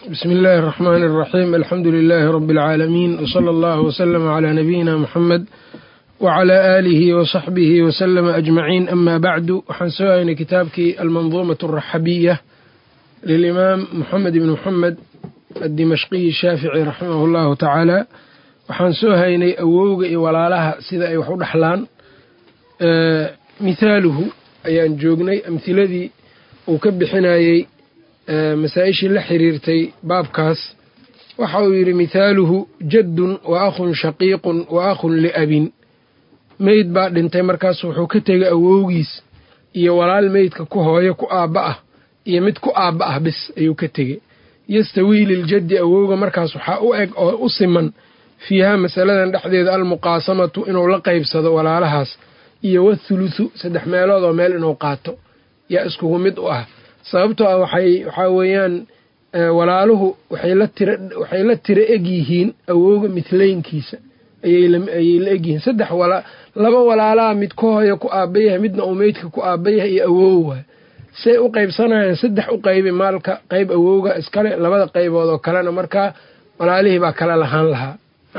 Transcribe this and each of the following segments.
بسم الله الرحمن الرحيم الحمد لله رب العالمين وصلى الله وسلم على نبينا محمد وعلى آله وصحبه وسلم أجمعين أما بعد waxaan soo haynay kitaabkii almanظumaة الرaxabiية lلإimaam محamed بن محamed الdimashqiyi الshaafiعي raximah الlahu taعaalى waxaan soo haynay awowga iyo walaalaha sida ay wax u dhaxlaan mithaaluhu ayaan joognay amhiladii uu ka bixinayey masaa-ishii la xiriirtay baabkaas waxa uu yidhi mithaaluhu jaddun wa akhun shaqiiqun wa akhun liabin meyd baa dhintay markaas wuxuu ka tegay awowgiis iyo walaal meydka ku hooyo ku aabba ah iyo mid ku aabba ah bis ayuu ka tegey yastawii liljaddi awowga markaas waxaa u eg oo u siman fiihaa masaladan dhexdeeda almuqaasamatu inuu la qaybsado walaalahaas iyo wathuluthu saddex meelood oo meel inuu qaato yaa iskugu mid u ah sababtoo ah waxay waxaa weeyaan walaaluhu waxay la tiro eg yihiin awowga midlaynkiisa ayay la egyihiin saddex laba walaalaha mid ku hooyo ku aabba yahay midna uu meydka ku aabba yahay iyo awow waay say u qaybsanayaan saddex u qaybi maalka qayb awowga iskale labada qaybood oo kalena markaa walaalihii baa kala lahaan lahaa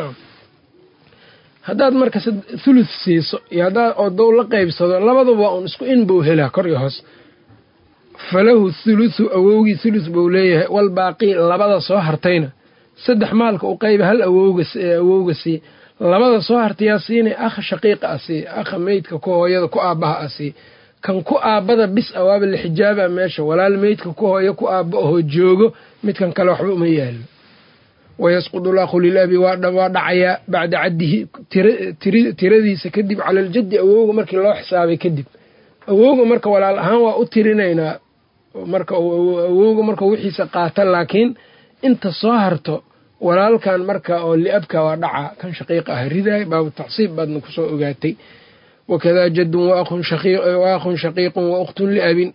haddaad marka thuluth siiso iyo haddaad odow la qaybsado labaduba un isku in buu helaa kor iyo hoos falahu thuluthu awowgii thuluth buu leeyahay walbaaqii labada soo hartayna saddex maalka u qayba hal awowga sii labada soo hartayaa siinay akha shaqiiqa a sii akha meydka ku hooyada ku aabbaha a sii kan ku aabbada bis a waaba la xijaaba meesha walaal meydka ku hooyo ku aabba ahoo joogo midkan kale waxba uma yaalo wayasqudu lakhu lilabi waa dhacayaa bacda caddihi tiradiisa kadib cala aljaddi awowga markii loo xisaabay kadib awowga marka walaal ahaan waa u tirinaynaa marka awowga marka wixiisa qaata laakiin inta soo harto walaalkan marka oo liabka waa dhaca kan shaqiiqa ah ridaay baabu tacsiib baadna kusoo ogaatay wakadaa jaddun wa akhun shaqiiqun wa ukhtun liabin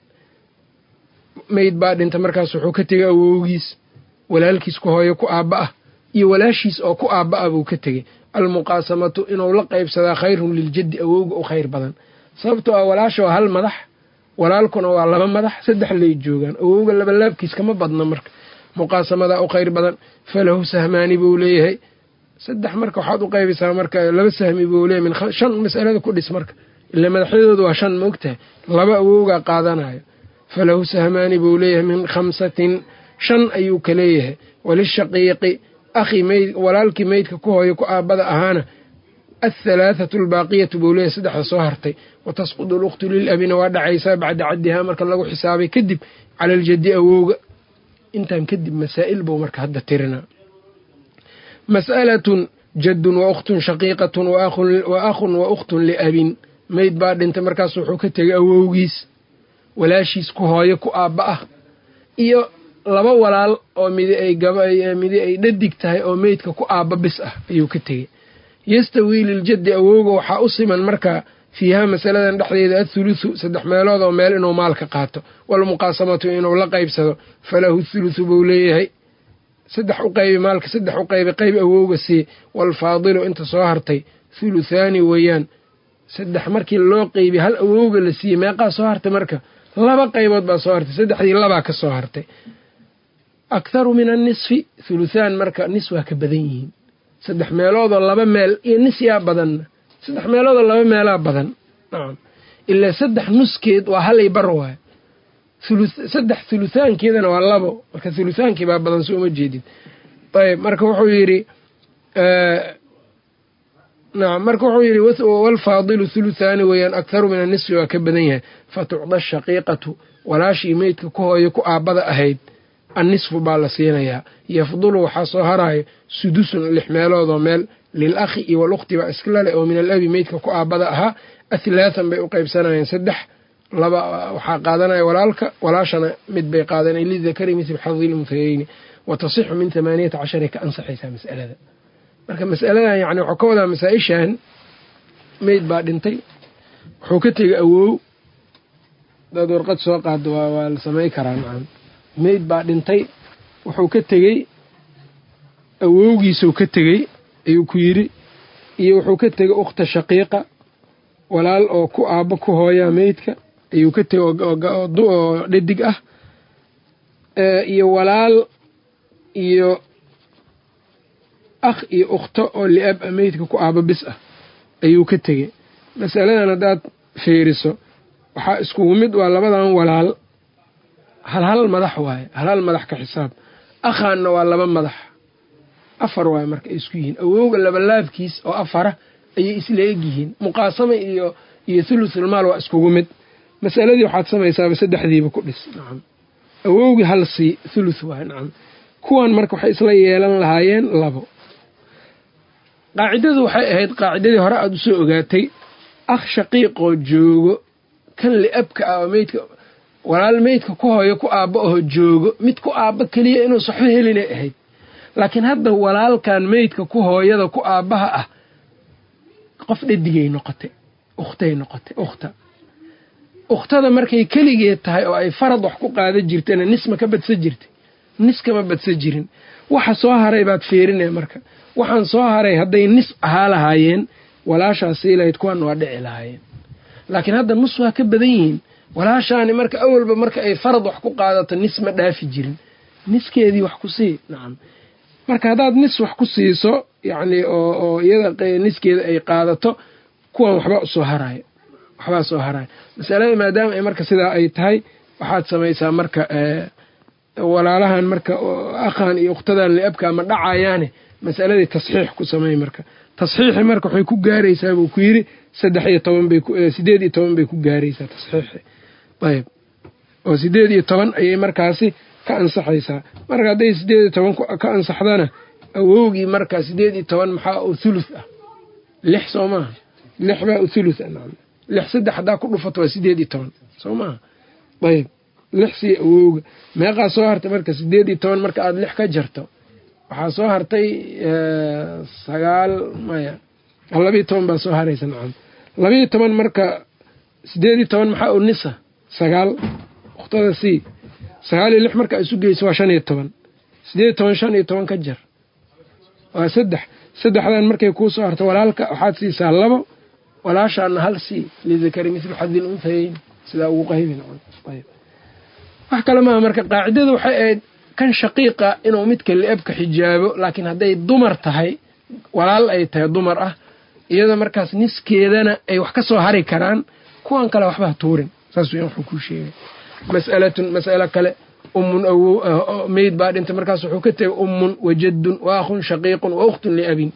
meyd baa dhinta markaas wuxuu ka tegay awowgiis walaalkiis ku hooyo ku aabba ah iyo walaashiis oo ku aabba ah buu ka tegey almuqaasamatu inuu la qaybsadaa khayrun liljaddi awowga u khayr badan sababtoo ah walaasha waa hal madax walaalkuna waa laba madax saddex lay joogaan awowga labalaabkiis kama badna marka muqaasamadaa u khayr badan falahu sahmaani buu leeyahay saddex marka waxaad u qaybisaa marka laba sahmi buu leeyahy min shan masalada ku dhis marka ila madaxyadoodu waa shan maogtahay laba awowgaa qaadanayo falahu sahmaani buu leeyahay min khamsatin shan ayuu ka leeyahay walishaqiiqi akhi meyd walaalkii meydka ku hooyo ku aabbada ahaana athalaathatu albaaqiyatu buu leeyahay saddexda soo hartay wa tasqudu lukhtu lilabina waa dhacaysaa bacda caddihaa marka lagu xisaabay kadib cala aljaddi awowga intaan kadib masaa'il buu marka hadda tirinaa mas'alatun jaddun wa ukhtun shaqiiqatun wa akhun wa ukhtun liabin meyd baa dhintay markaas wuxuu ka tegay awowgiis walaashiis ku hooyo ku aabba ah iyo laba walaal oo midi ay dhadig tahay oo meydka ku aabba bis ah ayuu ka tegey yastawii liljaddi awowga waxaa u siman marka fiihaa masaladan dhexdeeda athuluthu saddex meelood oo meel inuu maalka qaato walmuqaasamatu inuu la qaybsado falahu thuluthu buu leeyahay saddex u qaybi maalka saddex u qaybi qayb awowga sii waalfaadilu inta soo hartay thuluthaani weeyaan saddex markii loo qeybi hal awowga la siiyey meeqaa soo hartay marka laba qaybood baa soo hartay saddexdii labaa ka soo hartay aktharu min annisfi thuluthaan marka nis waa ka badan yihiin saddex meeloodoo laba meel iyo nis yaa badanna saddex meeloodoo laba meelaa badan nacam ilaa saddex nuskeed waa halay bar waay saddex thuluthaankeedana waa labo marka thuluthaankii baa badan soo uma jeedid ayb marka wuxuu yidhi nacam marka wuxuu yidhi walfaadilu thuluthaani weeyaan aktharu min annisfi waa ka badan yahay fa tucda ashaqiiqatu walaashii meydka ku hooyo ku aabbada ahayd annisfu baa la siinayaa yafdulu waxaa soo haraayo sudusun lix meeloodoo meel lil akhi iyo walukhti baa iskla leh oo min alabi meydka ku aabbada ahaa athlaathan bay u qaybsanayeen saddex laba waxaa qaadanaya walaalka walaashana mid bay qaadanaya lidakari mitl xadi lunhayeyni wa tasixu min hamaaniyata casharay ka ansaxaysaa mas'alada marka mas'aladan yani waxuu ka wadaa masaa-ishan meyd baa dhintay wuxuu ka tegay awow dad warqad soo qaado waa la samay karaa nacam meyd baa dhintay wuxuu ka tegey awowgiisuu ka tegey ayuu ku yidhi iyo wuxuu ka tegey ukhta shaqiiqa walaal oo ku aabbo ku hooyaa meydka ayuu ka tegey oo dhadig ah iyo walaal iyo akh iyo ukhto oo liab a meydka ku aabo bis ah ayuu ka tegey masaladan haddaad fiiriso waxaa iskugu mid waa labadan walaal hal hal madax waaye hal hal madax ka xisaab akhaanna waa laba madax afar waaye marka ay isku yihiin awowga labalaabkiis oo afara ayay isla eg yihiin muqaasama iyo iyo thuluthulmaal waa iskugu mid masaladii waxaad samaysaaba saddexdiiba ku dhis nacam awowgii hal sii thuluth waaye nacam kuwan marka waxay isla yeelan lahaayeen labo qaacidadu waxay ahayd qaacidadii hore aada usoo ogaatay akh shaqiiqoo joogo kan liabka ah oo meydka walaal meydka ku hooyo ku aabbo aho joogo mid ku aabbo keliya inuusa waxba helinay ahayd laakiin hadda walaalkan meydka ku hooyada ku aabbaha ah qof dhadigay noqotay ukhtay noqotay ukhta ukhtada markay keligeed tahay oo ay farad wax ku qaada jirtana nisma ka badsa jirtay nis kama badsa jirin waxa soo haray baad fiirinaya marka waxaan soo haray hadday nis ahaa lahaayeen walaashaasii lahayd kuwan waa dhici lahaayeen laakiin hadda nus waa ka badan yihiin walaashaani marka awalba marka ay farad wax ku qaadato nis ma dhaafi jirin niskeedii wax ku sii nacam marka haddaad nis wax ku siiso yacni oo oo iyada niskeeda ay qaadato kuwan waxbaa usoo haraayo waxbaa soo haraayo masalada maadaama ay marka sidaa ay tahay waxaad samaysaa marka walaalahan marka akhan iyo ukhtadan liabka ma dhacayaane masaladii tasxiix ku samey marka tasxiixi marka waxay ku gaaraysaa buu ku yidhi saddex iyo toban bay sideed iyo toban bay ku gaaraysaa tasxiixi ayb oo sideed iyo toban ayay markaasi ka ansaxaysaa marka hadday sideed iyo toban ka ansaxdana awowgii marka sideed iyo toban maxaa u thuluth ah lix soo maaha lix baa u thuluth ah nacam lix saddex haddaa ku dhufato waa sideed iyo toban soo maaha ayb lix sii awowga meeqaa soo hartay marka sideed iyo toban marka aada lix ka jarto waxaa soo hartay sagaal maya labiiyo toban baa soo haraysa nacam labiiyo toban marka sideed iyo toban maxaa u nisa sagaal ukhtada c sagaal iyo lix marka isu geyso waa shan iyo toban sideed iyo toban shan iyo toban ka jar waa saddex saddexdan markay kuu soo harto walaalka waxaad siisaa labo walaashaana hal c lidakari mithlu xadil unhayeyn sidaa ugu qaybi nacam wax kale maaha marka qaacidada waxay ahayd kan shaqiiqa inuu midka liabka xijaabo laakiin hadday dumar tahay walaal ay tahay dumar ah iyada markaas niskeedana ay wax ka soo hari karaan kuwan kale waxbaha tuurin saas weyan waxuu kuu sheegay mas'alatun mas'alo kale ummun awow meyd baa dhintay markaas wuxuu ka tegay ummun wa jaddun wa akhun shaqiiqun wa ukhtun liabin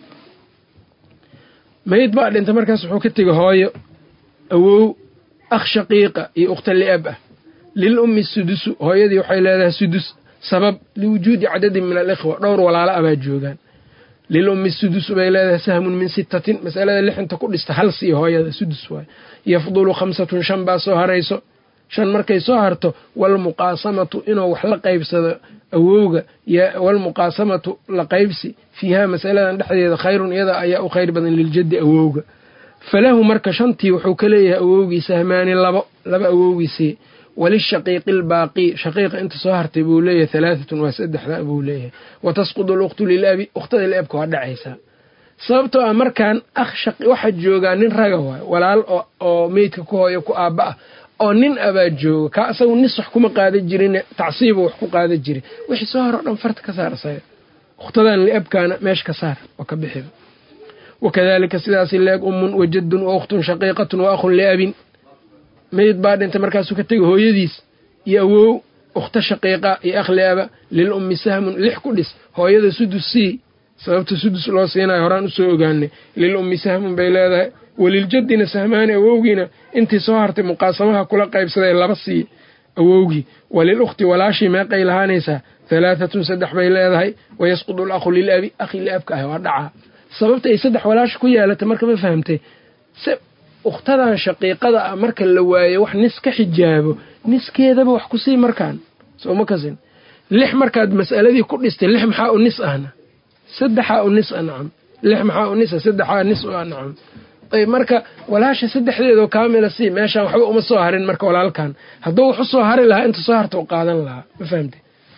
meyd baa dhintay markaas wuxuu ka tegay hooyo awow akh shaqiiqa iyo ukhta liab ah lil ummi sudusu hooyadii waxay leedahay sudus sabab liwujuudi cadadin min alikhwa dhowr walaalo abaa joogaan lil ummi sudusu bay leedahay sahmun min sittatin masalada lixinta ku dhista hal sii hooyada sudus waay yafdulu khamsatun shan baa soo harayso shan markay soo harto walmuqaasamatu inuu wax la qaybsado awowga walmuqaasamatu la qaybsi fiiha masaladan dhexdeeda khayrun iyada ayaa u khayr badan liljaddi awowga falahu marka shantii wuxuu ka leeyahay awowgii sahmaani labo laba awowgiisii walishaqiiqi albaaqi shaqiiqa inta soo hartay buu leeyahay halaatatun waa saddexda buu leeyahay wa tasqudu alukhtu lilabi ukhtada liabka waa dhacaysaa sababtoo ah markaan akh waxaa joogaa nin raga waay walaal oo meydka ku hooyo ku aabba ah oo nin abaa jooga kaa isagu nis wax kuma qaada jirin tacsiiba wax ku qaada jirin wixii soo haro dhan farta ka saar isaga ukhtadan liabkaana meesha ka saar oo ka bixiba wakadalika sidaasi leeg ummun wa jaddun wa ukhtun shaqiiqatun wa akhun liabin meyd baa dhintay markaasuu ka tegay hooyadiis iyo awow ukhta shaqiiqa iyo akhliaba lil ummi sahmun lix ku dhis hooyada sudus sii sababta sudus loo siinayo horaan usoo ogaanay lil ummi sahmun bay leedahay waliljaddina sahmaani awowgiina intii soo hartay muqaasamaha kula qaybsaday laba sii awowgii walil ukhti walaashii meeqay lahaanaysaa halaatatun saddex bay leedahay wayasqudu alakhu lilabi akhi liabka ah waa dhacaa sababta ay saddex walaasha ku yeelatay marka ma fahamtay ukhtadan shaqiiqada ah marka la waayo wax nis ka xijaabo niskeedaba wax ku sii markaan soo ma kasin lix markaad mas'aladii ku dhistay lix maxaa u nis ahna saddexaa u nis ah nacam lix maxaa u nisa saddexaa nis u ah nacam ayb marka walaasha saddexdeedoo kaamila sii meeshaan waxba uma soo harin marka walaalkan hadduu wax u soo hari lahaa inta soo harta u qaadan lahaa ma fahamte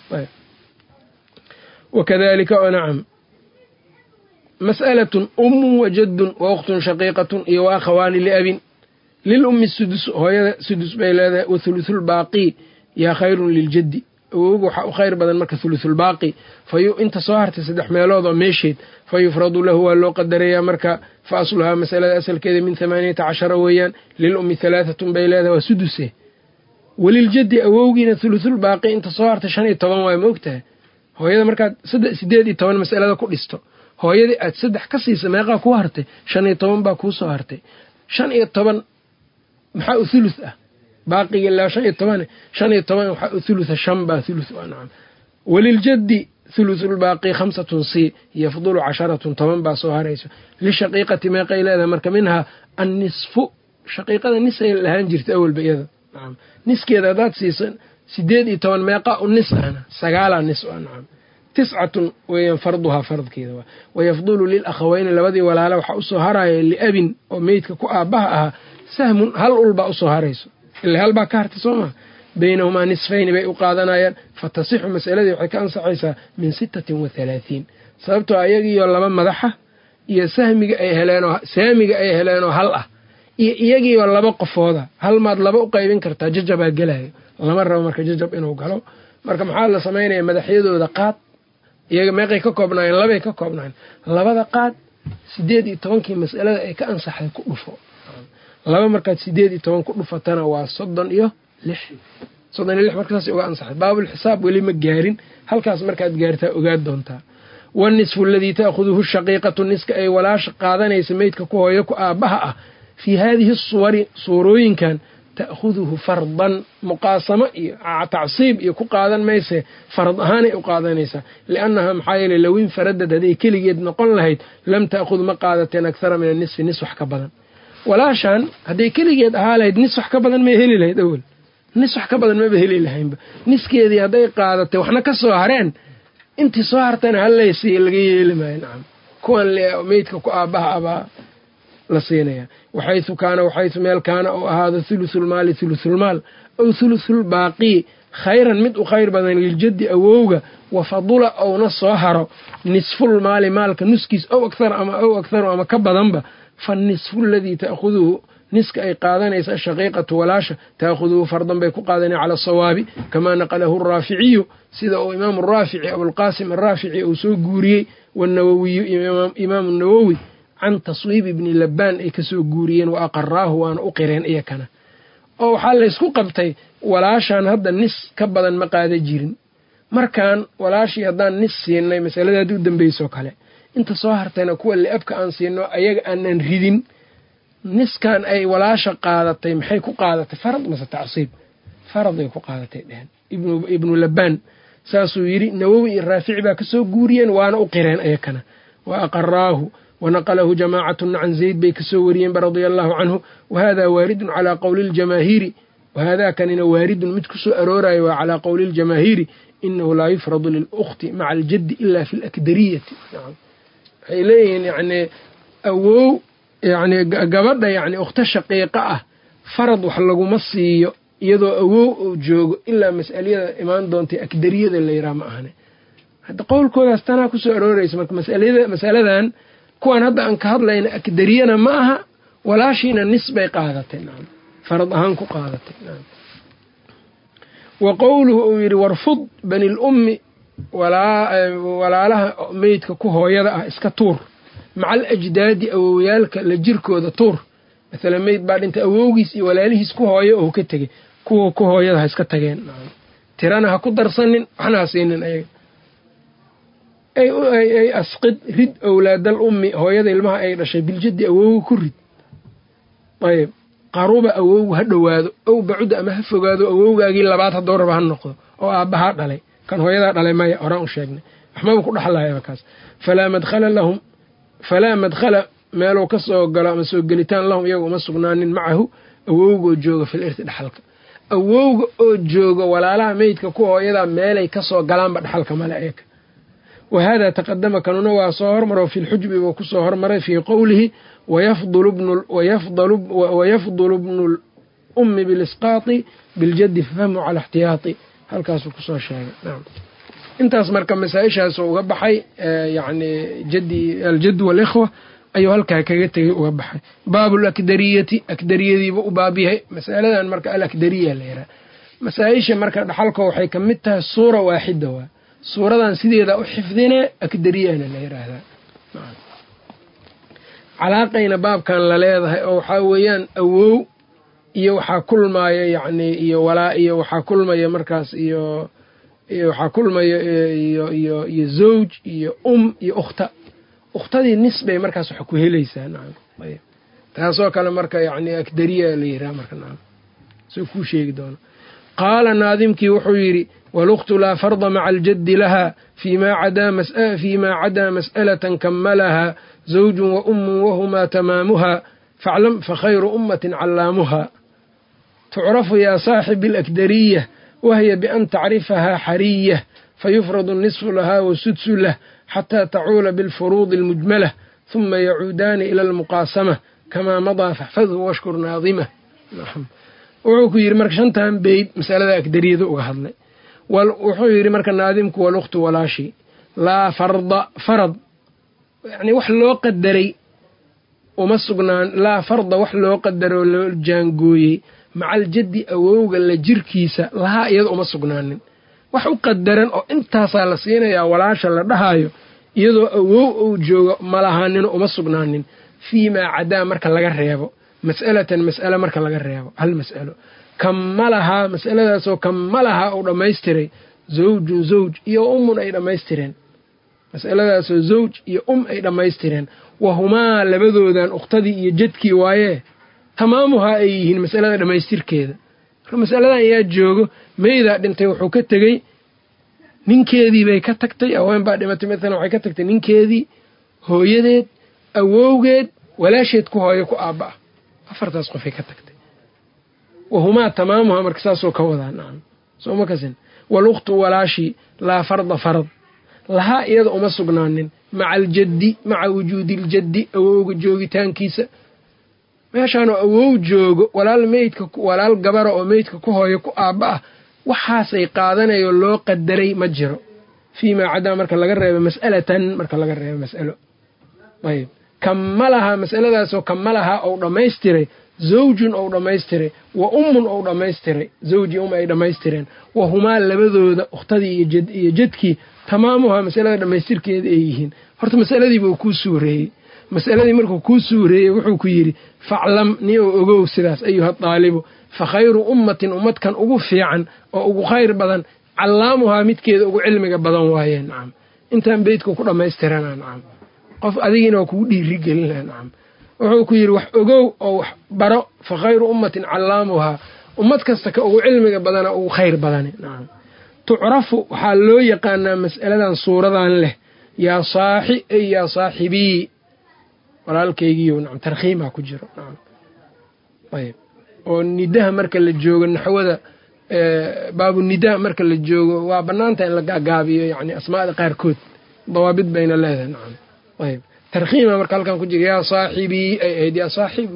wakadalika oo nacam mas'alatun ummun wa jaddun wa ukhtun shaqiiqatun iyo wa akhawaani liabin lil ummi sudus hooyada sudus bay leedahay wa thuluthulbaaqii yaa khayrun liljaddi awowga waxaa u khayr badan marka thuluthulbaaqi fayu inta soo hartay saddex meelood oo meesheed fa yufradu lahu waa loo qadarayaa marka fa asluhaa masalada asalkeeda min hamaaniyata cashara weeyaan lil ummi halaatatun bay leedahay waa suduse weliljaddi awowgiina thuluthulbaaqi inta soo hartay shan iyo toban waay ma ogtahay hooyada markaad sideed iyo toban masalada ku dhisto hooyadii aad saddex ka siisa meeqaa kuu hartay shan iyo toban baa kuu soo hartay shan iyo toban maxaa u thuluth ah baaqiga ilaa shan iyo tobane shan iyo toban waxaa u thulutha shan baa thuluth ah nacam weliljaddi thuluthulbaaqi khamsatun c yafdulu casharatun toban baa soo harayso lishaqiiqati meeqay leedahay marka minhaa annisfu shaqiiqada nisay lahaan jirta awalba iyada nacam niskeeda haddaad siiso sideed iyo toban meeqaa u nis ahna sagaalaa nis ah nacam tiscatun weeyaan farduhaa fardkeeda waa wayafdulu lilakhaweyni labadii walaala waxaa usoo haraya liabin oo meydka ku aabbaha ahaa sahmun hal ulbaa usoo harayso ila hal baa ka hartay soo maa baynahumaa nisfayni bay u qaadanayaan fatasixu masaladii waxay ka ansaxaysaa min sittatin wa halaahiin sababtoo iyagiioo laba madaxa iyo sahmiga ay heleenoo saamiga ay heleenoo hal ah iyo iyagiioo laba qofooda hal maad laba u qaybin kartaa jajabaa gelayo lama rabo marka jajab inuu galo marka maxaa la samaynaya madaxyadooda qaad iyaga meeqay ka koobnaayeen labay ka koobnaayeen labada qaad sideed iyo tobankii mas'alada ay ka ansaxday ku dhufo laba markaad sideed iyo toban ku dhufatana waa soddon iyo lix soddon iyo lix marka saas uga ansaxday baabulxisaab weli ma gaarin halkaas markaad gaartaa ogaad doontaa wanisfu aladii ta'khuduhu shaqiiqatu niska ay walaasha qaadanaysa meydka ku hooyo ku aabbaha ah fii haadihi suwari suurooyinkan ta'khuduhu fardan muqaasamo iyo tacsiib iyo ku qaadan mayse farad ahaanay u qaadanaysaa liannahaa maxaa yeeley low infaradad hadday keligeed noqon lahayd lam ta'khud ma qaadateen akhara min anisfi nis wax ka badan walaashaan hadday keligeed ahaa lahayd nis wax ka badan may heli lahayd awel nis wax ka badan maba heli lahaynba niskeedii hadday qaadatay waxna ka soo hareen intii soo hartana hallaysi laga yeeli maayo nacam kuwan meydka ku aabbaha abaa la siinaya waxaysu kaana waxaysu meel kaana ou ahaado thuluthulmaali thuluthulmaal ow thuluthulbaaqii khayran mid u khayr badan liljaddi awowga wa fadula ouna soo haro nisfulmaali maalka nuskiis ow akhar ama ow aktharu ama ka badanba fa nisfu aladii ta'khuduhu niska ay qaadanaysa ashaqiiqatu walaasha ta'khuduhu fardan bay ku qaadanaya cala asawaabi kamaa naqalahu araaficiyu sida uu imaamu raafici abulqaasim araafici uu soo guuriyey wanawowiyu imaamu nawowi can taswiib ibni labbaan ay kasoo guuriyeen wa aqaraahu waana u qireen iyakana oo waxaa laysku qabtay walaashaan hadda nis ka badan ma qaada jirin markaan walaashii haddaan nis siinay masaladaadi u dambeysoo kale inta soo hartayna kuwa liabka aan siino ayaga aanan ridin niskan ay walaasha qaadatay maxay ku qaadatay farad mase tacsiib faraday ku qaadatay dheheen ibnu labbaan saasuu yidhi nawowi iyo raafici baa kasoo guuriyeen waana u qireen iyakana wa aqaraahu wanaqalahu jamaacatun can zayd bay kasoo wariyeenba radia allahu canhu wahada waaridun calaa qowli ljamaahiiri wahadaa kanina waaridun mid kusoo aroorayo waa calaa qowli ljamaahiiri inahu laa yufradu lilukhti maca aljaddi ila fi lakdariyati waxay leeyihiin yani awow yani gabadha yani ukhto shaqiiqa ah farad wax laguma siiyo iyadoo awow uu joogo ilaa mas'aliyada imaan doontay akdariyada la yidhaha ma ahane hadda qowlkoodaas tanaa kusoo arooraysa marka masaladan kuwan hadda aan ka hadlayna akdariyana ma aha walaashiina nis bay qaadatay nacam farad ahaan ku qaadatay nacam wa qowluhu uu yidhi warfud bani lummi walaalaha meydka ku hooyada ah iska tuur maca al ajdaadi awowyaalka la jirkooda tuur maalan meyd baa dhintay awowgiis iyo walaalihiis ku hooyo oo ka tegey kuwa ku hooyada ha iska tageen tirana ha ku darsanin waxna ha siinin ayaga ay asqid rid owlaadal ummi hooyada ilmaha ay dhashay biljaddi awowga ku rid ayb qaruba awowgu ha dhowaado ow bacuda ama ha fogaado awowgaagii labaad haddoo raba ha noqdo oo aabbahaa dhalay kan hooyadaa dhalay maya horaan u sheegnay waxmaba ku dhexlayaba kaas falaa madkhala lahum falaa madkhala meeluu ka soo galo ama soo gelitaan lahum iyaga uma sugnaanin macahu awowgaoo jooga fil irti dhexalka awowga oo jooga walaalaha meydka ku hooyadaa meelay kasoo galaanba dhexalka male eeka wahada taqadama kanuna waa soo hormaro fi lxujbi buu kusoo hormaray fii qowlihi wayafdulu bnu lummi bilisqaati biljaddi fafahmu cala ixtiyaati halkaasuu kusoo sheegay intaas marka masaa-ishaas uga baxay yani aljad walikhwa ayuu halkaa kaga tegay uga baxay baabu lakdariyati akdariyadiiba u baab yahay masaladan marka alakdariya la yiraha masaa-isha marka dhaxalka waxay ka mid tahay suura waaxida waa suuradan sideeda u xifdine akdariyana la yidhaahdaa calaaqayna baabkan la leedahay oo waxaa weeyaan awow iyo waxaa kulmaya yacni iyo walaa iyo waxaa kulmaya markaas iyo iyo waxaa kulmaya iyo iyo iyo zawj iyo um iyo ukhta ukhtadii nis bay markaas wax ku helaysaa nacam ayb taasoo kale marka yacni akdariya la yidhaha marka nacam soo kuu sheegi doono qaala naadimkii wuxuu yidhi walukhtu laa farda maca aljaddi laha fiimaa cadaa mas'alatan kamalaha zawjun wa ummun wahumaa tamaamuha faclam fakhayru ummatin callaamuha tucrafu yaa saaxibi alakdariya wahiya bian tacrifahaa xariyah fayufradu nisfu lahaa wasudsu lah xataa tacuula bilfuruudi almujmalah huma yacuudaani ila almuqaasama kamaa madaa faxfadhu washkur naadimah wuxuu ku yidhi marka shantan beyd masalada akdariyada uga hadlay wuxuu yidhi marka naadimku walukhtu walaashi laa farda farad yani wax loo qadaray uma sugnaan laa farda wax loo qadaroo loo jaangooyey macaljaddi awowga la jirkiisa lahaa iyada uma sugnaanin wax u qadaran oo intaasaa la siinayaa walaasha la dhahayo iyadoo awow ou joogo malahaanino uma sugnaanin fii maa cadaa marka laga reebo mas'alatan mas'ale marka laga reebo hal mas'alo kammalahaa mas'aladaasoo kammalahaa uu dhammaystiray zawjun zawj iyo ummun ay dhammaystireen mas'aladaasoo zawj iyo um ay dhammaystireen wahumaa labadoodan ukhtadii iyo jadkii waayee tamaamuhaa ay yihiin mas'alada dhammaystirkeeda marka mas'aladan ayaa joogo meydaa dhintay wuxuu ka tegey ninkeedii bay ka tagtay haween baa dhimatay maalan waxay ka tagtay ninkeedii hooyadeed awowgeed walaasheed ku hooyo ku aabba ah afartaas qofay ka tagtay wahumaa tamaamuhaa marka saasoo ka wadaa nacam sooma kasin walukhtu walaashii laa farda farad lahaa iyada uma sugnaanin maca aljaddi maca wujuudiiljaddi awowga joogitaankiisa meeshaanoo awow joogo walaal meydka walaal gabara oo meydka ku hooyo ku aabba ah waxaasay qaadanayo loo qadaray ma jiro fii maa cadaa marka laga reebo mas'alatan marka laga reebo mas'alo ayb kammalahaa masaladaasoo kammalahaa ou dhammaystiray zawjun ou dhammaystiray wa ummun ou dhammaystiray zawji um ay dhammaystireen wa humaa labadooda ukhtadii iyo jadkii tamaamuhaa masalada dhammaystirkeeda ay yihiin horta masaladiibuu kuu suureeyey masaladii markuu kuu suureeyey wuxuu ku yidhi faclam ni ou ogow sidaas ayuha daalibu fa khayru ummatin ummadkan ugu fiican oo ugu khayr badan callaamuhaa midkeeda ugu cilmiga badan waayeen nacam intaan beydku ku dhammaystirana nacam qof adigiina waa kugu dhiiri gelina nacam wuxuu ku yidhi wax ogow oo wax baro fa khayru ummatin callaamuhaa ummad kasta ka ugu cilmiga badana ugu khayr badani nacam tucrafu waxaa loo yaqaanaa mas'aladan suuradan leh yaa saaxi ey yaa saaxibii walaalkaygiiyo nacam tarkhiimaa ku jiro nacam ayb oo nidaha marka la joogo naxwada baabu nidaa marka la joogo waa bannaanta in la gaagaabiyo yacni asmaada qaarkood dawaabid bayna leedahay nacam ayb tarkhiima marka halkan ku jira yaa saaxibii ay ahayd yaa saaxib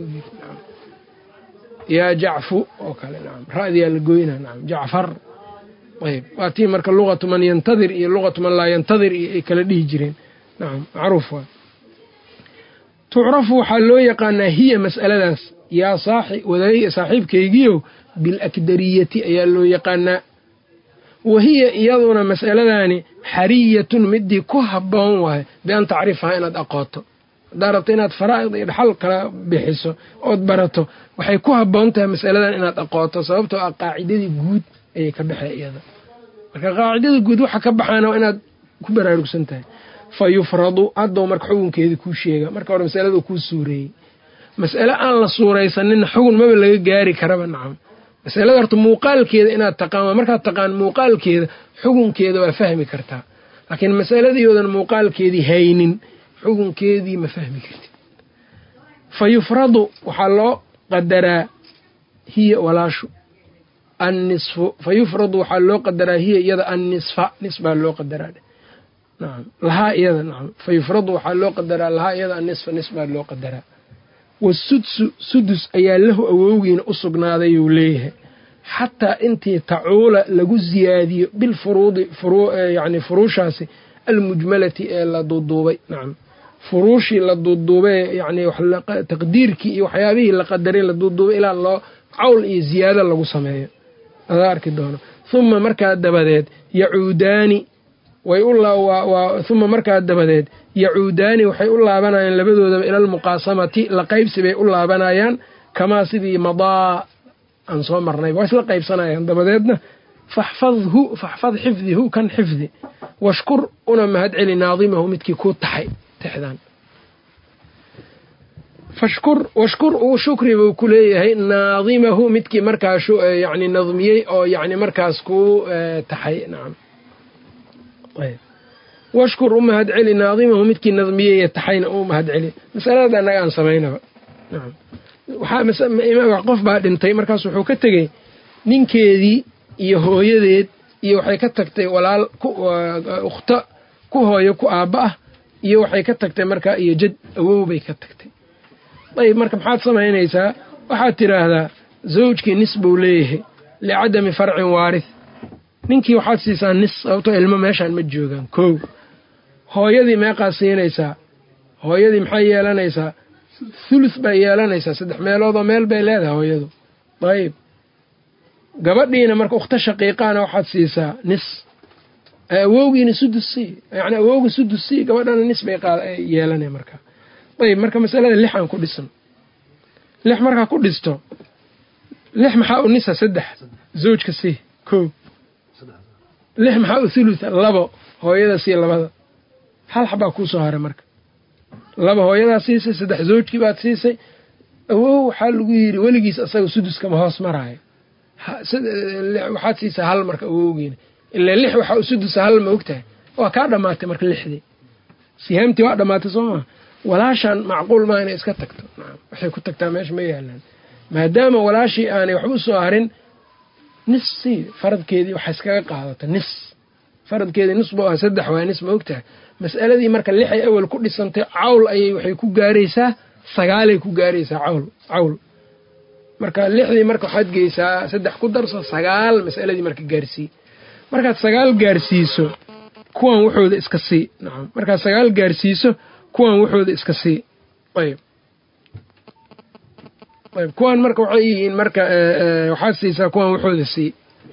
yaa jacfu oo kale nacam ra'diyaa la goynaa nacam jacfar ayb waa tii marka luqatu man yantadir iyo luqatu man laa yantadir iyo ay kala dhihi jireen nacam macruuf waa tucrafu waxaa loo yaqaanaa hiya mas'aladaas yaa saaxiibkaygiiow bilakdariyati ayaa loo yaqaanaa wa hiya iyaduna mas'aladaani xariyatun midii ku habboon waayo bian tacrifahaa inaad aqooto haddaad rabto inaad faraa'id iyo dhaxal kala bixiso ood barato waxay ku habboon tahay mas'aladan inaad aqooto sababtoo ah qaacidadii guud ayay ka baxee iyada marka qaacidada guud waxa ka baxaana waa inaad ku baraarugsan tahay fa yufradu haddou marka xukunkeedii kuu sheega marka hore masalada kuu suureeyey mas'ale aan la suuraysaninna xugun maba laga gaari karaba nacam masalada horta muuqaalkeeda inaad taqaan waa markaad taqaan muuqaalkeeda xukunkeeda waa fahmi kartaa laakiin masaladii muuqaalkeedii haynin xukunkeedii ma fahmi kartid fa yufradu waxaa loo qadaraa hiya walaashu annisfu fa yufradu waxaa loo qadaraa hiya iyada annisfa nis baa loo qadaraa nacam lahaa iyada nacam fa yufradu waxaa loo qadaraa lahaa iyada annisfa nis baa loo qadaraa wasudsu sudus ayaa lahu awowgiina u sugnaaday uu leeyahay xataa intii tacuula lagu siyaadiyo bilfuruudi yani furuushaasi almujmalati ee la duuduubay nacam furuushii la duuduubay yani taqdiirkii iyo waxyaabihii la qadaray la duuduubay ilaa loo cawl iyo ziyaado lagu sameeyo laga arki doono uma markaa dabadeed yacuudaani way uma markaa dabadeed yacuudaani waxay u laabanayaan labadoodaba ila almuqaasamati la qaybsi bay u laabanayaan kamaa sidii madaa aan soo marnayba waa isla qaybsanayaan dabadeedna faxfadhu faxfad xifdihu kan xifdi washkur una mahad celi naadimahu midkii kuu taxay tixdan fashkur washkur uu shukri buu ku leeyahay naadimahu midkii markaa yani nadmiyey oo yani markaas kuu taxay nacam washkur u mahad celi naadimahu midkii nadmiyey taxayna u mahad celi masalada annaga aan samaynaba nacam waxaa qof baa dhintay markaas wuxuu ka tegey ninkeedii iyo hooyadeed iyo waxay ka tagtay walaal ukhta ku hooyo ku aabba ah iyo waxay ka tagtay markaa iyo jad awow bay ka tagtay ayb marka maxaad samaynaysaa waxaad tidhaahdaa zawjkii nis buu leeyahay licadami farcin waarith ninkii waxaad siisaa nis sababtoo ilmo meeshaan ma joogaan kow hooyadii meeqaad siinaysaa hooyadii maxay yeelanaysaa thuluth bay yeelanaysaa saddex meeloodoo meel bay leedahay hooyadu ayb gabadhiina marka ukhta shaqiiqaana waxaad siisaa nis awowgiina sudus sii yani awowga sudus sii gabadhana nis bay yeelanay markaa ayb marka masalada lix aan ku dhisan lix markaa ku dhisto lix maxaa u nisa saddex zawjka sii koo lix maxaa u thulutha labo hooyada sii labada hal xabaa kuu soo haray marka laba hooyadaa siisay saddex zawjkii baad siisay awow waxaa lagu yidhi weligiis asaga suduskama hoos maraayo waxaad siisaa hal marka awowgiina ilaa lix waxaa u sudusa hal ma ogtahay waa kaa dhammaatay marka lixdii sihaamtii waa dhammaatay soo maa walaashaan macquul maa inay iska tagto waxay ku tagtaa meesha ma yaalaan maadaama walaashii aanay waxba u soo harin nis sii faradkeedii waxa iskaga qaadata nis faradkeedii nis buu ah saddex waay nis ma ogtahay mas'aladii marka lixay awal ku dhisantay cawl ayay waxay ku gaaraysaa sagaalay ku gaaraysaa cawl cawl marka lixdii marka waxaad geysaa saddex ku darso sagaal mas'aladii marka gaarsii markaad sagaal gaarsiiso kuwan wuxooda iska sii nacam markaad sagaal gaarsiiso kuwan wuxooda iska sii ayb ayb kuwan marka waxay yihiin marka waxaad siisaa kuwan wuxooda sii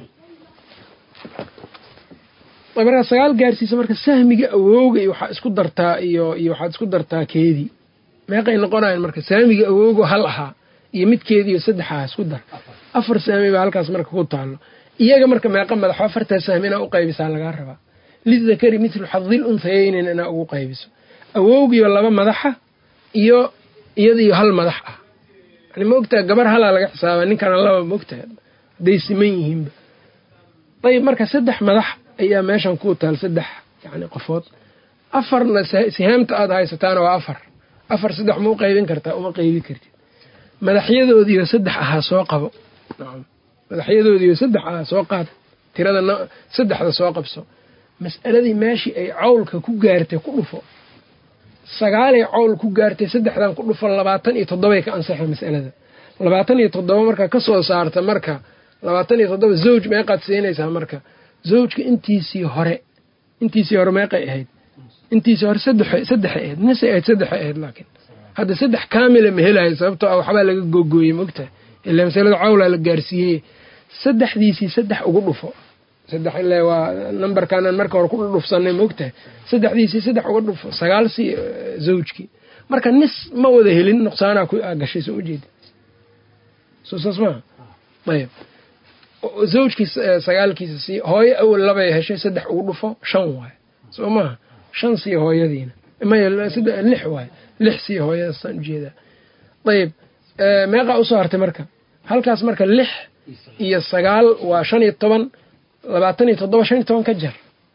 markaad sagaal gaarsiiso marka sahmiga awowga iyo waxaa isku dartaa iyo iyo waxaad isku dartaa keedii meeqay noqonayan marka saamiga awowgo hal ahaa iyo midkeediiyo saddex aha isku dar afar sahmi baa halkaas marka ku taalo iyaga marka meeqa madaxo afartaa sahmi inaa u qaybisaa lagaa rabaa lidakari mithlu xadil unhayeynin inaa ugu qaybiso awowgiyo laba madaxa iyo iyadiyo hal madax ah yani maogtaha gabar halaa laga xisaaba ninkana laba maogtaha hadday siman yihiinba ayb marka saddex madax ayaa meeshan ku taal saddex yani qofood afarna sihaamta aada haysataana waa afar afar saddex ma u qaybin kartaa uma qaybi kartid madaxyadoodiiyo saddex ahaa soo qabo madaxyadoodiiyo saddex ahaa soo qaad tirada saddexda soo qabso mas'aladii meeshii ay cawlka ku gaartay ku dhufo sagaalay cawl ku gaartay saddexdan ku dhufo labaatan iyo toddobay ka ansaxay mas'alada labaatan iyo toddoba markaa ka soo saarta marka labaatan iyo toddoba zawj meeqaad siinaysaa marka zawjka intiisii hore intiisii hore meeqay ahayd intiisii hore sadexay ahayd nisay ahayd saddexay ahayd laakiin hadda saddex kaamila ma helayo sababtoo ah waxbaa laga googooyey mogtahay ilaa masalada cawlaa la gaarsiiyey saddexdiisii saddex ugu dhufo saddex ile waa nambarkaanaan marka hore ku dhudhufsanay mogtahay saddexdiisii saddex uga dhufo sagaal sii zawjkii marka nis ma wada helin nuqsaanaa ku gashay soo ujeeda soo saas maha ayb zawjkii sagaalkiisa sii hooyo awal labay heshay saddex ugu dhufo shan waay soo maha shan sii hooyadiina maya lix waay lix sii hooyadaasaan ujeedaa ayb meeqaa usoo hartay marka halkaas marka lix iyo sagaal waa shan iyo toban labaatan iyo toddoba shan iyo toban ka jar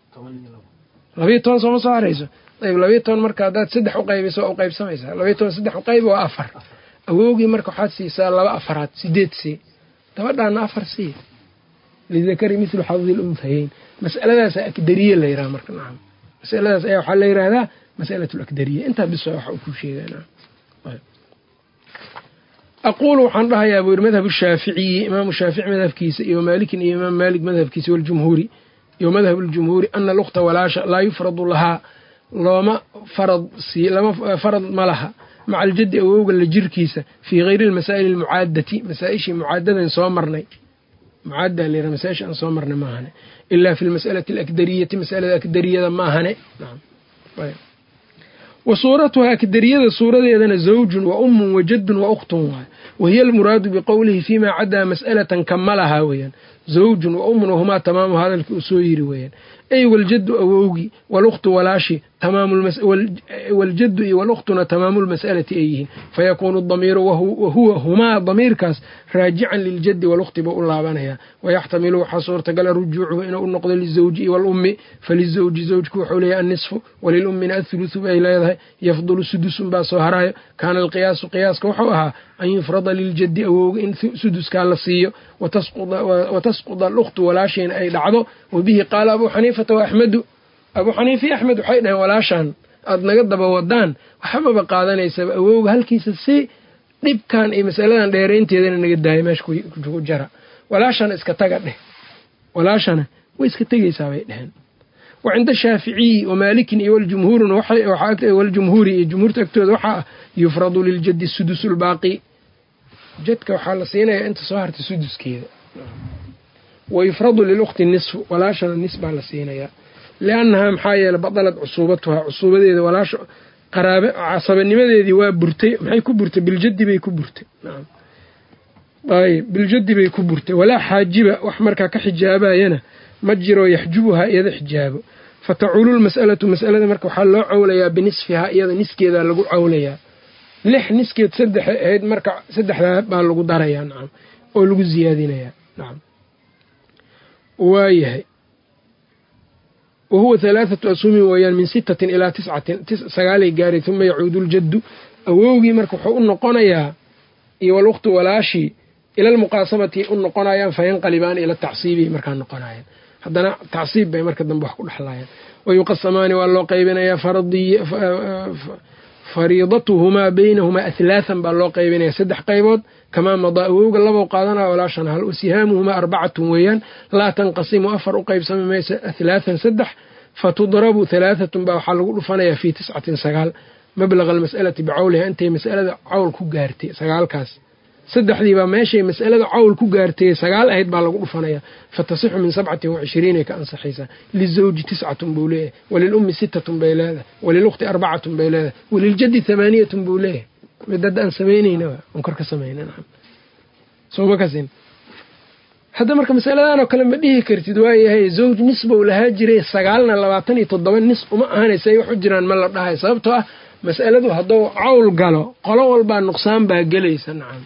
labayo toban sooma soo harayso ayb labayo toban marka haddaad saddex u qaybiso waa u qaybsamaysaa labayo toban saddex u qaybi waa afar awowgii marka waxaad siisaa laba afaraad sideed sii gabadhaana afar sii lidakari mithlu xadil unhayeyn mas'aladaasa akdariye la yiraha marka nacam masaladaas ayaa waxaa la yidhaahdaa masalat lakdariya intaa bis waxa uu ku sheegaa aquulu waxaan dhahayaa buu yiri madhab shaaficiyi imaamu shaafici madhabkiisa iyo maalikin iyo imaam maalik madhabkiisa waljumhuuri iyo madhab ljumhuuri ana lukta walaasha laa yufradu lahaa looma farad sii lama farad ma laha maca aljaddi awowga la jirkiisa fii hayri almasaa'ili almucaadati masaa-ishii mucaadadan soo marnay mucaddaa layra masaa-isha aan soo marna maahane ilaa fi lmas'alati alakdariyati masalada akdariyada maahane wa suuratuhaa akdariyada suuradeedana zawjun wa ummun wa jaddun wa ukhtun waay wahiya almuraadu biqowlihi fiimaa caddaa mas'alatan kamalahaa weeyaan zawjun wa ummun wahumaa tamaamu hadalkii uu soo yiri weeyaan ay waljaddu awowgii walukhtu walaashi waljaddu iyo walukhtuna tamaamu lmas'alati ay yihiin fayakuunu damiiru wahuwa humaa damiirkaas raajican liljaddi walukhti buu u laabanayaa wayaxtamilu waxaa suurtagala rujuucuhu inuu u noqdo lizawji iyo walummi falizawji zawjku wuxuu leeyahy annisfu walilummina athuluthu bay leedahay yafdulu sudusun baa soo haraayo kaana alqiyaasu qiyaaska wuxuu ahaa an yufrada liljaddi awowga in suduskaa la siiyo watasquda alukhtu walaashiina ay dhacdo wabihi qaala abuu xaniifata wa axmedu abuu xaniifa iyo axmed waxay dhaheen walaashaan aada naga daba wadaan waxbaba qaadanaysaba awowga halkiisa si dhibkan iyo masaladan dheeraynteedana naga daaya meesha ku jara walaashana iska taga dheh walaashana way iska tegaysaa bay dheheen wa cinda shaaficiyi wa maalikin iyo waljumhuurina waljumhuuri iyo jumhuurta agtooda waxaa ah yufradu liljaddi sudus lbaaqi jadka waxaa la siinayaa inta soo hartay suduskeeda wa yufradu lilukhti nisfu walaashana nis baa la siinayaa liannahaa maxaa yeele badalad cusuubatuhaa cusuubadeeda walaasha qaraabe casabanimadeedii waa burtay maxay ku burtay biljaddi bay ku burtay ayb biljaddi bay ku burtay walaa xaajiba wax markaa ka xijaabayana ma jiro yaxjubuhaa iyada xijaabo fatacuulu lmas'alatu mas'alada marka waxaa loo cawlayaa binisfihaa iyada niskeedaa lagu cawlayaa lix niskeed saddexa ahayd marka saddexdaa baa lagu darayaa nacam oo lagu siyaadinayaa nacam waayahay wahuwa halaathatu ashumin weeyaan min sittatin ilaa tiscatin sagaalay gaaray uma yacuudu ljaddu awowgii marka wuxuu u noqonayaa iyo walukhtu walaashii ila almuqaasamati u noqonayaan fayanqalibaan ila tacsiibihi markaa noqonayaan haddana tacsiib bay marka dambe wax ku dhexlayaan wayuqasamaani waa loo qaybinayaa fariidatuhumaa baynahumaa ahlaathan baa loo qaybinaya saddex qaybood kamaa madaa awowga labow qaadanaya walaashan hal wasihaamuhumaa arbacatun weeyaan laa tanqasimu afar u qaybsami maysa ahlaathan saddex fatudrabu halaahatun baa waxaa lagu dhufanayaa fii tiscatin sagaal mablaga almas'alati bicawliha intay mas'alada cawl ku gaartay sagaalkaas saddexdiibaa meeshay mas'alada cawl ku gaartay sagaal ahayd baa lagu dhufanayaa fatasixu min sabcatin wacishiriinay ka ansaxaysaa lizawji tiscatun buu leeyahay walilummi sittatun bay leedahay walilukhti arbacatun bay leedahay waliljaddi hamaaniyatun buu leeyahay midada aan samaynayna on kor ka samayna sooma kasin hadda marka masaladanoo kale ma dhihi kartid waayahay zawj nisbow lahaa jiray sagaalna labaatan iyo toddoba nis uma ahanaysa ay wax u jiraan ma la dhahay sababtoo ah mas'aladu hadduu cawl galo qolo walbaa nuqsaan baa gelaysa nacam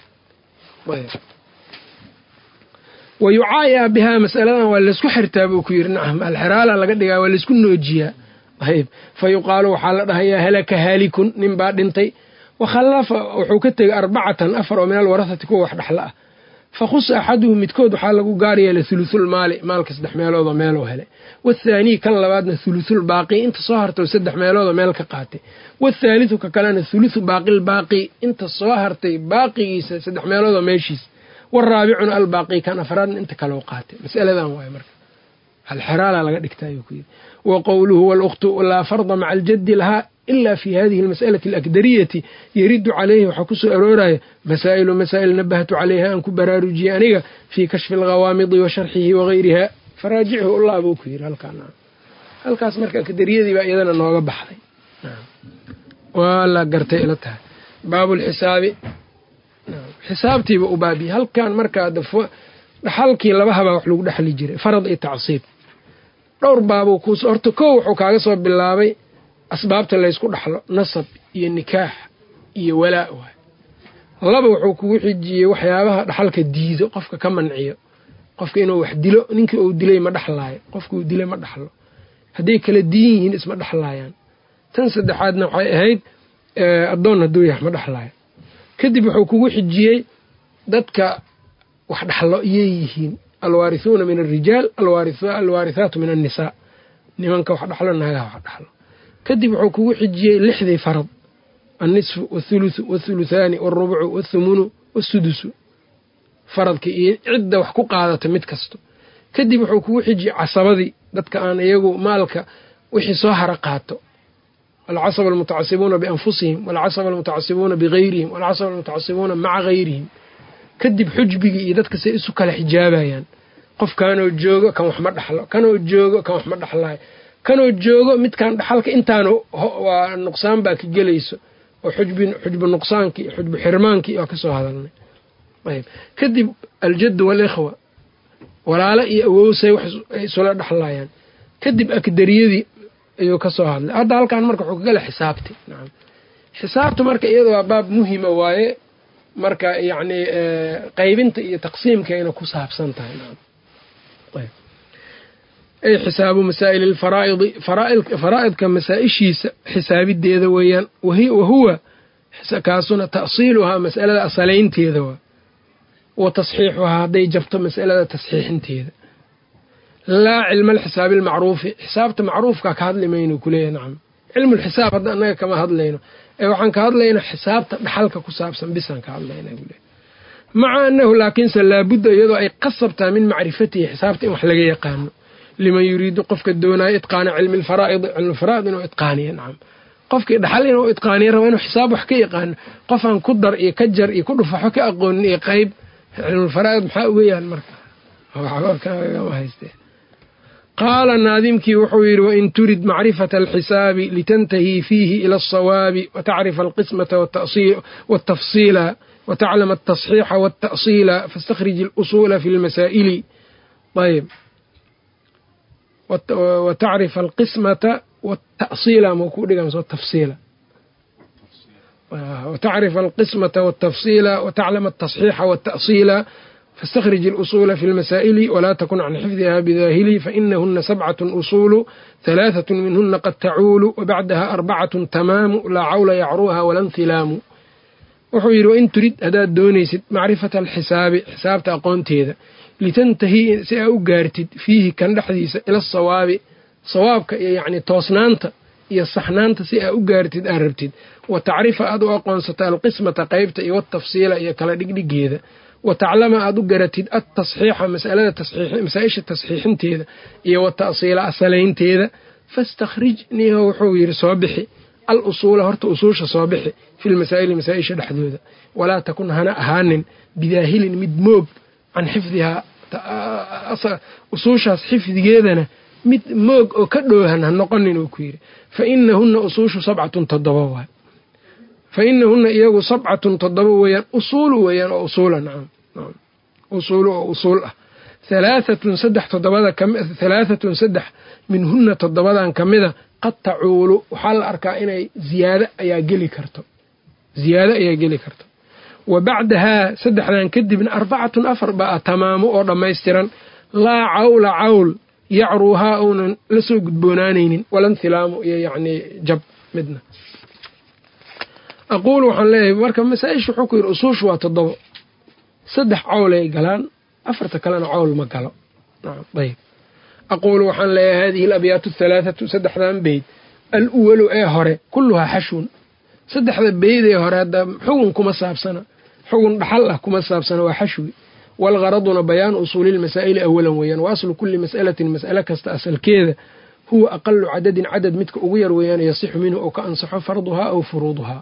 wa yucaayaa bihaa mas'aladan waa laysku xirtaa buu ku yidhi nacam alxiraala laga dhigaa waa laysku noojiyaa ayb fa yuqaalu waxaa la dhahayaa halaka haalikun nin baa dhintay wakhallafa wuxuu ka tegay arbacatan afar oo min alwarahati kuwa wax dhexla ah fa khusa axaduhu midkood waxaa lagu gaaryeela hulusulmaali maalka saddex meeloodoo meeloo helay wathaanii kan labaadna hulusulbaaqi inta soo hartay saddex meeloodoo meel ka qaatay wathaalithu ka kalena hulusu baaqilbaaqi inta soo hartay baaqigiisa saddex meeloodoo meeshiis waraabicuna albaaqi kan afraadna inta kaloo qaatay masaladan waay marka halxeraala laga dhigta ayuu ku yidhi wa qowluhu walukhtu laa farda maca aljaddi lahaa ila fi hadihi almas'alati alakdariyati yaridu calayhi waxaa ku soo arooraya masaa'ilu masaa'il nabahtu calayha aan ku baraarujiyey aniga fii kashfi alghawaamidi wa sharxihi wagayriha faraajichu ullah buu ku yidhi halkaan halkaas marka akdariyadii baa iyadana nooga baxday waa la gartay ila tahay baabulxisaabi xisaabtiiba u baabiyey halkan markaa dhaxalkii laba habaa wax lagu dhexli jiray farad iyo tacsiib dhowr baabuu kuus horta kow wuxuu kaaga soo bilaabay asbaabta laysku dhaxlo nasab iyo nikaax iyo walaa waay laba wuxuu kugu xijiyey waxyaabaha dhaxalka diido qofka ka manciyo qofka inuu wax dilo ninkii uu dilay ma dhexlaayo qofka uu dilay ma dhaxlo hadday kala diin yihiin isma dhexlaayaan tan saddexaadna waxay ahayd addoon hadduu yahay ma dhexlaayo kadib wuxuu kugu xijiyey dadka wax dhaxlo iyay yihiin alwaarithuuna min alrijaal alwaarithaatu min annisaa nimanka wax dhaxlo naagaha wax dhaxlo kadib wuxuu kugu xijiyey lixdii farad annisfu wathuluthu wathuluthaani walrubucu wathumunu wasudusu faradka iyo cidda wax ku qaadata mid kasto kadib wuxuu kugu xijiyey casabadii dadka aan iyagu maalka wixii soo hara qaato alcasaba almutacasibuuna bianfusihim walcasaba almutacasibuuna bigayrihim walcasaba almutacasibuuna maca gayrihim kadib xujbigii iyo dadka say isu kala xijaabayaan qofkanoo joogo kan wax ma dhaxlo kanoo joogo kan wax ma dhaxlayo kanoo joogo midkan dhaxalka intaanu waa nuqsaan baa ka gelayso oo xujbu nuqsaankii xujbu xirmaankii waa kasoo hadalnay ayb kadib aljaddu waalikhwa walaalo iyo awowsay wax ay isula dhexlayaan kadib akdariyadii ayuu ka soo hadlay hadda halkan marka wuxuu kagala xisaabti nacam xisaabta marka iyada waa baab muhima waaye marka yacni qaybinta iyo taqsiimkayna ku saabsan tahay nacam ay xisaabu masaa'il alfaraa'idi faraa'idka masaa-ishiisa xisaabideeda weeyaan wahuwa kaasuna ta'siiluhaa mas'alada asalaynteeda waa wa tasxiixuhaa hadday jabto mas'alada tasxiixinteeda laa cilma alxisaabi almacruufi xisaabta macruufkaa ka hadli mayno kuleeyahy nacam cilmulxisaab hadda annaga kama hadlayno ee waxaan ka hadlaynaa xisaabta dhaxalka ku saabsan bisaan ka hadlayna kuleeyahy maca annahu laakiinse laabudda iyadoo ay qasabtaa min macrifatihi xisaabta in wax laga yaqaano liman yuriidu qofka doonaayo itqaana cilmi alfaraa'idi cilmulfaraa'id inuu itqaaniyo nacam qofkii dhaxal inuu itqaaniyo raba inuu xisaab wax ka yaqaano qofaan ku dar iyo ka jar iyo ku dhufaxo ka aqoonin iyo qayb cilmulfaraa'id maxaa uga yahan marka hayste qaala naadimkii wuxuu yidhi wain turid macrifata alxisaabi litantahii fiihi ila alsawaabi watacrifa alqismata watafsiila wataclama altasxiixa walta'siila faاstakhrij اlusuula fi lmasaa'ili ayb watacrifa alqismata watasiila ma ku dhiga tafsiila watacrifa alqismata waltafsiila wataclama altasxiixa walta'siila faاstakhrij اlusuula fi lmasaa'ili walaa takun can xifdiha bidaahili fainahuna sabcaة usuulu halaaثaة minhuna qad tacuulu wabacdaha arbacaة tamaamu laa cawla yacruuha wala nhilaamu wuxuu yidhi wain turid haddaad doonaysid macrifata alxisaabi xisaabta aqoonteeda litantahii si aa u gaartid fiihi kan dhexdiisa ila asawaabi sawaabka iyo yacni toosnaanta iyo saxnaanta si aa u gaartid aad rabtid wa tacrifa aad u aqoonsata alqismata qaybta iyo watafsiila iyo kala dhigdhigeeda wa taclama aad u garatid altasxiixa masalada masaa-isha tasxiixinteeda iyo wa ta'siila asalaynteeda fastakhrij niho wuxuu yidhi soo bixi al usuula horta usuusha soo bixi fi lmasaa'ili masaa-isha dhexdooda walaa takun hana ahaanin bidaahilin mid moog can xifdihaa usuushaas xifdigeedana mid moog oo ka dhoohan ha noqonin uu ku yidhi fa inahunna usuushu sabcatun toddoba waay fa inahunna iyagu sabcatun toddoba weeyaan usuulu weeyaan oo usuula nacam usuulu oo usuul ah halaaatun saddex toddobada halaaatun saddex minhunna toddobadan ka mida qad tacuulu waxaa la arkaa inay ziyaado ayaa geli karto ziyaado ayaa geli karto wa bacdahaa saddexdan kadibna arbacatun afar baa tamaamo oo dhammaystiran laa cawla cawl yacruuhaa uunan la soo gudboonaanaynin walanhilaamu iyo yacnii jab midna aquulu waxaan leeyahay marka masaa-isha wuxuu ku yidhi usuushu waa toddobo saddex cawlay galaan afarta kalena cawl ma galo ayb aquulu waxaan leeyahay hadihi alabyaatu athalaathatu saddexdan beyd al uwalu ee hore kulluhaa xashwun saddexda beyd ee hore hadda xugun kuma saabsana xugun dhaxal ah kuma saabsana waa xashwi waalgharaduna bayaanu usuulilmasaa'ili awalan weeyaan wa aslu kulli mas'alatin mas'ale kasta asalkeeda huwa aqalu cadadin cadad midka ugu yar weeyaan yasixu minhu oo ka ansaxo farduhaa aw furuuduhaa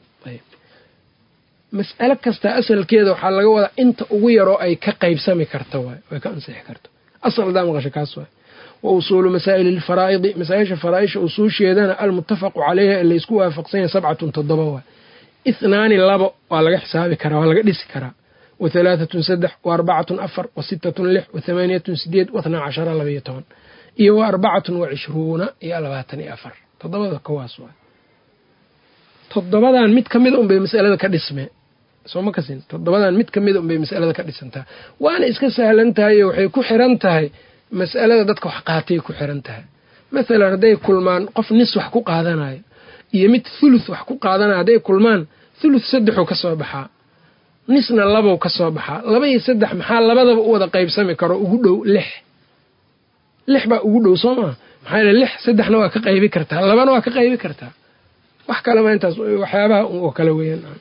mas'ale kasta asalkeeda waxaa laga wadaa inta ugu yaroo ay ka qaybsami karta waay ay ka ansixi karto asal hadaa maqasho kaas waay wa usuulu masaa'ili alfaraa'idi masaa-isha faraaisha usuusheedana almuttafaqu caleyha ee laysku waafaqsanya sabcatun toddoba waay ithnaani labo waa laga xisaabi karaa waa laga dhisi karaa wa halaaatun saddex wa arbacatun afar wa sittatun lix wa thamaaniyatun sideed wa tnaa cashara labaiyo toban iyo wa arbacatun wa cishruuna iyo labaatan iyo afar toddobada kawaas waay toddobadan mid ka mida unbay masalada ka dhismee sooma kasin toddobadan mid ka mida unbay masalada ka dhisantaha waana iska sahlan tahay oo waxay ku xiran tahay mas'alada dadka wax qaatay ku xiran tahay mathalan hadday kulmaan qof nis wax ku qaadanayo iyo mid thuluth wax ku qaadanayo hadday kulmaan thuluth saddexuu ka soo baxaa nisna labow ka soo baxaa laba iyo saddex maxaa labadaba u wada qaybsami karo ugu dhow lix lix baa ugu dhow soo maa maxaa yele lix saddexna waa ka qaybi kartaa labana waa ka qaybi kartaa wax kalema intaas waxyaabaha oo kale weeyaan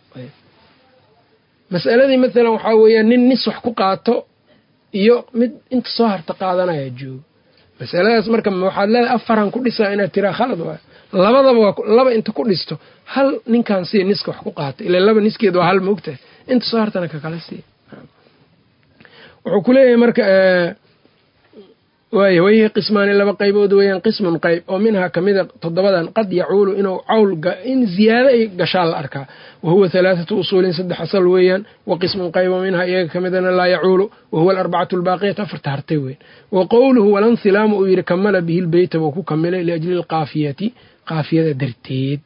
mas'aladii mathalan waxaa weeyaan nin nis wax ku qaato iyo mid inta soo harta qaadanaya joogo masaladaas marka waxaad leedahay afaran ku dhisaa inaad tiraa khalad waay labadaba waa laba inta ku dhisto hal ninkan siya niska wax ku qaata ila laba niskeed waa hal maogtahay inta soo hartana kakala siiya wuxuu ku leeyahay marka waaya wayhi qismaani laba qaybood weeyaan qismun qayb oo minhaa kamida toddobadan qad yacuulu inuu cawl in ziyaado ay gashaan la arkaa wa huwa halaathatu usuulin saddex asal weeyaan wa qismun qayb oo minhaa iyaga kamidana laa yacuulu wa huwa alarbacatu albaaqiyatu afarta hartay weyn wa qowluhu walanhilaamu uu yidhi kamala bihi lbeyta buu ku kamilay liajli lqaafiyati qaafiyada darteed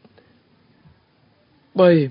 ayb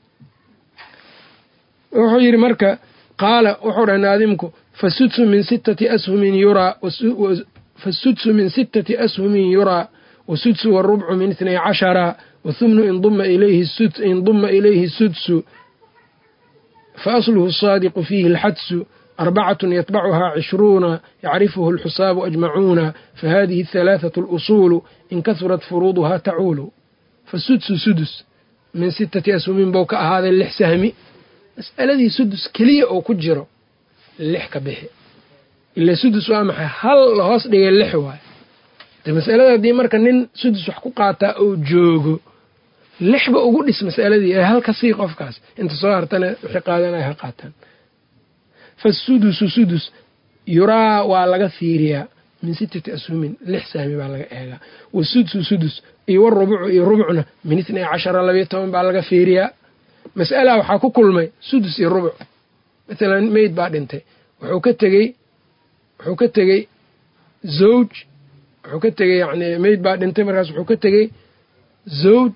wuxuu yidhi marka qaala wuxuu dhahay naadimku fasudsu min sittati ashumin yuraa fasudsu min sittati ashumin yuraa wasudsu warubcu min itnay cashara wathumnu induma ilayhi sudsu faasluhu asaadiqu fiihi alxadsu arbacatun yatbacuhaa cishruuna yacrifuhu alxusaabu ajmacuuna fahadihi ahalaathatu alusuulu in kahurat furuuduhaa tacuulu fasudsu sudus min sittati ashumin bou ka ahaaday lix sahmi mas'aladii sudus keliya oo ku jiro lix ka bixi ila sudus waa maxay hal la hoos dhigay lix waayo de masalada haddii marka nin sudus wax ku qaataa oo joogo lixba ugu dhis masaladii ee halka sii qofkaas inta soo hartana wixii qaadanaya ha qaataan fasudusu sudus yuraa waa laga fiiriyaa min sittati ashumin lix sahmi baa laga eegaa wasudsu sudus iyo warubucu iyo rubcna min itnay cashara labayo toban baa laga fiiriyaa mas'ala waxaa ku kulmay sudus iyo rubuc maalan meyd baa dhintay wuxuu ka tegey wuxuu ka tegey zawj wuxuu ka tegey yani meyd baa dhintay markaas wuxuu ka tegey zawj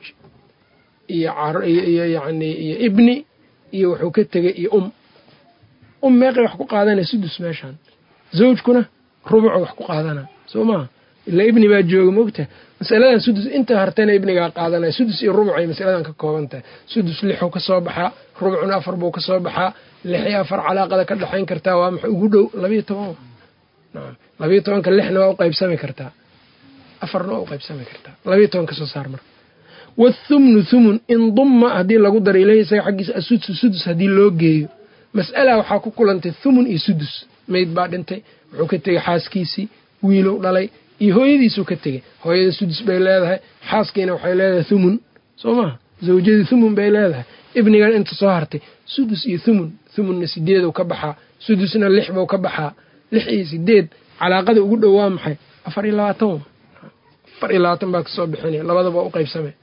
iyo yani iyo ibni iyo wuxuu ka tegey iyo um um meeqay wax ku qaadanaya sudus meeshaan zawjkuna rubuco wax ku qaadana soo maha ilaa ibni baa jooga maogtahay masaladan sudus inta hartana ibnigaa qaadanaya sudus iyo rubuc ay masaladan ka kooban tahay sudus lixuu ka soo baxaa rubucna afar buu ka soo baxaa lixii afar calaaqada ka dhexayn kartaa waa maxa ugu dhow labayo toban naam labayo tobanka lixna waa u qaybsami kartaa afarna waa u qaybsami kartaa labayo toban ka soo saar marka wathumnu thumun in dumma haddii lagu daro ileyhi isaga xaggiisa asudsu sudus haddii loo geeyo mas'ala waxaa ku kulantay thumun iyo sudus meyd baa dhintay wuxuu ka tegey xaaskiisii wiilow dhalay iyo hooyadiisuu ka tegey hooyada sudus bay leedahay xaaskiina waxay leedahay thumun soo maha zawjadii thumun bay leedahay ibnigan inta soo hartay sudus iyo thumun thumunna sideedu ka baxaa sudusna lix buu ka baxaa lix iyo sideed calaaqada ugu dhow waa maxay afar iyo labaatan afar iyo labaatan baa kasoo bixinaya labadaba u qaybsamay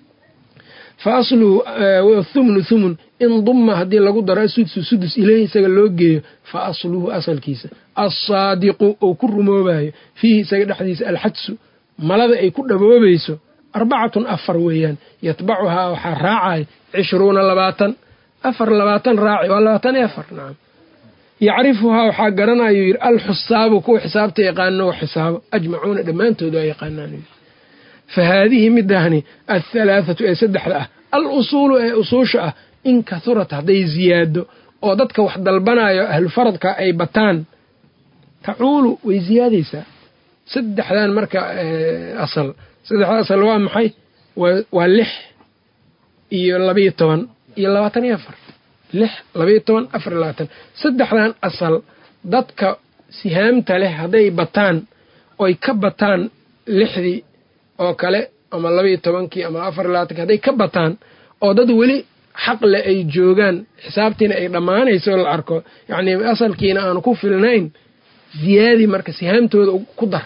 fa asluhu thumnu thumun in dumma haddii lagu daro asudsu sudus ileyhi isaga loo geeyo fa asluhu asalkiisa alsaadiqu ou ku rumoobayo fiihi isaga dhexdiisa alxadsu malada ay ku dhaboobayso arbacatun afar weeyaan yatbacuhaa waxaa raacaya cishruuna labaatan afar labaatan raaci waa labaatan iyo afar nacam yacrifuhaa waxaa garanayuu yidhi alxusaabu kuwa xisaabta yaqaano wa xisaabo ajmacuuna dhammaantood waa yaqaanaan fa haadihi midahni athalaathatu ee saddexda ah al usuulu ee usuusha ah in kahurat hadday ziyaado oo dadka wax dalbanayo ahlufaradka ay bataan tacuulu way ziyaadaysaa saddexdan marka asal saddexda asal waa maxay waa lix iyo labayo toban iyo labaatan iyo afar lix labayo toban afar iyo labaatan saddexdan asal dadka sihaamta leh hadday bataan oy ka bataan lixdii oo kale ama labaiyo tobankii ama afar iyo labaatanki hadday ka bataan oo dad weli xaqle ay joogaan xisaabtiina ay dhammaanayso la arko yacnii asalkiina aanu ku filnayn ziyaadi marka sihaamtooda ku dar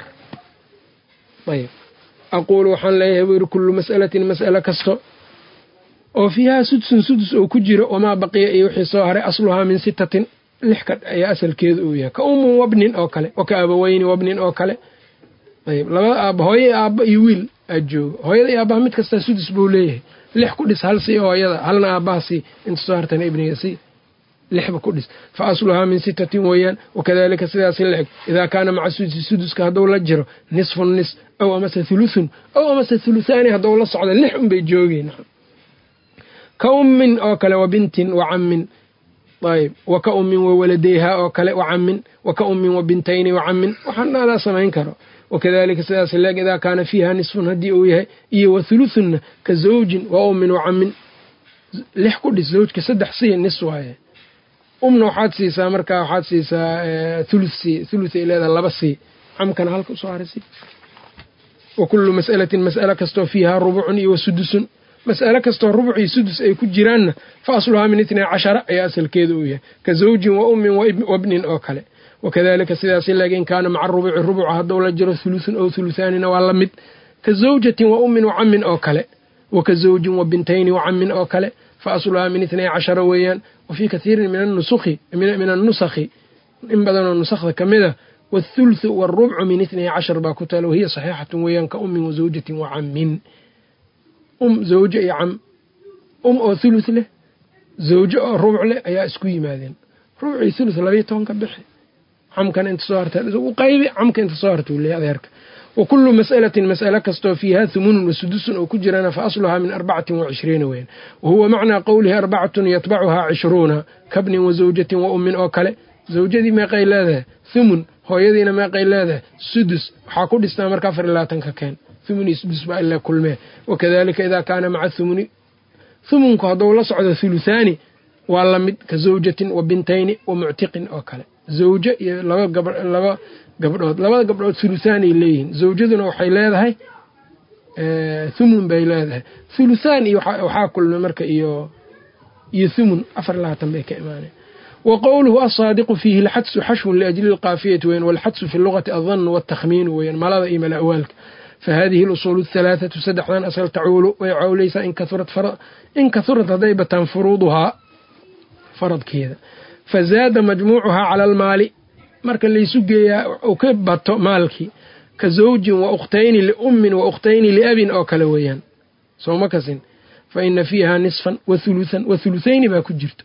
ayb aquulu waxaan leeyahay buu yidhi kullu mas'alatin mas'alo kasto oo fiihaa sudsun sudus oo ku jiro wamaa baqiya iyo wixii soo haray asluhaa min sittatin lix ka ayaa asalkeedu uu yahay ka ummun wabnin oo kale wa ka abaweyni wabnin oo kale ayb labada aaba hooye aabba iyo wiil aad joogo hooyada iyo aabbaha mid kastaa sudus buu leeyahay lix ku dhis hal sii hooyada halna aabbaha sii inta soo hartana ibniga sii lixba ku dhis fa asluhaa min sittatin weeyaan wakadalika sidaasi la eg idaa kaana maca sudusi suduska hadduu la jiro nisfun nis aw amase thuluthun aw amase thuluthaani hadduu la socdo lix unbay joogeen ka ummin oo kale wa bintin wa cammin ayb wa ka ummin wa waladeyhaa oo kale wa cammin wa ka ummin wa bintayni wa cammin waxaan adaa samayn karo wakadalika sidaas leeg idaa kaana fiiha nisfun haddii uu yahay iyo wa thuluthunna ka zawjin wa ummin wa cammin lix ku dhis zawjka saddex sii nis waaye umna waxaad siisaa markaa waxaad siisaa thuluth sii thuluth ay leedaha laba sii camkana halka usoo harisi wa kullu mas'alatin mas'alo kastoo fiihaa rubucun iyo wa sudusun mas'ale kastoo rubcii sudus ay ku jiraanna fa asluhaa min itnay cashara ayaa asalkeeda uu yahay ka zawjin wa ummin wabnin oo kale wakadalika sidaasi laakiin kaana maca rubuci rubuca hadduu la jiro hulusun ow hulusaanina waa la mid ka zawjatin wa ummin wacamin oo kale wa ka zawjin wa bintayni wacamin oo kale fa asluhaa min itnay cashara weeyaan wa fii kathiirin min annusakhi in badanoo nusakhda ka mid a wاthulthu wاlrubcu min itnay cashar baa ku taala wahiya saxiixatun weeyaan ka ummin wazawjatin wacamin um zawjo iyo cam um oo thuluth leh zawjo oo rubuc leh ayaa isku yimaadeen rubcii thuluth labayo toban ka bixi camkana inta soo harta u qaybi camka inta soo harta uu leeyahy adeerka wa kullu mas'alatin mas'ale kastoo fiiha humunun wa sudusun oo ku jirana fa asluhaa min arbacatin wa cishriina weeyaan wa huwa macnaa qowlihi arbacatun yatbacuhaa cishruuna kabnin wa zawjatin wa ummin oo kale zawjadii meeqay leedahay thumun hooyadiina meeqay leedahay sudus waxaa ku dhistaa marka afar iyo labaatanka keen thumuni sudus baa ilaa kulmee wakadalika idaa kaana maca thumuni thumunku hadduu la socdo thuluthaani waa la mid ka zawjatin wa bintayni wa muctiqin oo kale zawjo iyo laba gab laba gabdhood labada gabdhood thuluthaanay leeyihiin zawjaduna waxay leedahay thumun bay leedahay thuluthaan iyo waxaa kulmay marka iyo iyo thumun afar iyo labaatan bay ka imaaneen wa qowluhu asaadiqu fiihi alxadsu xashwun liajli lqaafiyati weyan walxadsu fi lugati aldannu waltakhmiinu weyan malada iyo mala'waalka fahadihi alusuulu ahalaathatu saddexdan asal tacuulu way cawlaysaa in kahurad hadday bataan furuuduhaa faradkeeda fazaada majmuucuhaa cala almaali marka laysu geeyaa uu ka bato maalkii ka zawjin wa ukhtayni liummin wa ukhtayni liabin oo kale weeyaan sooma kasin fa ina fiiha nisfan wa huluthan wa thuluthayni baa ku jirto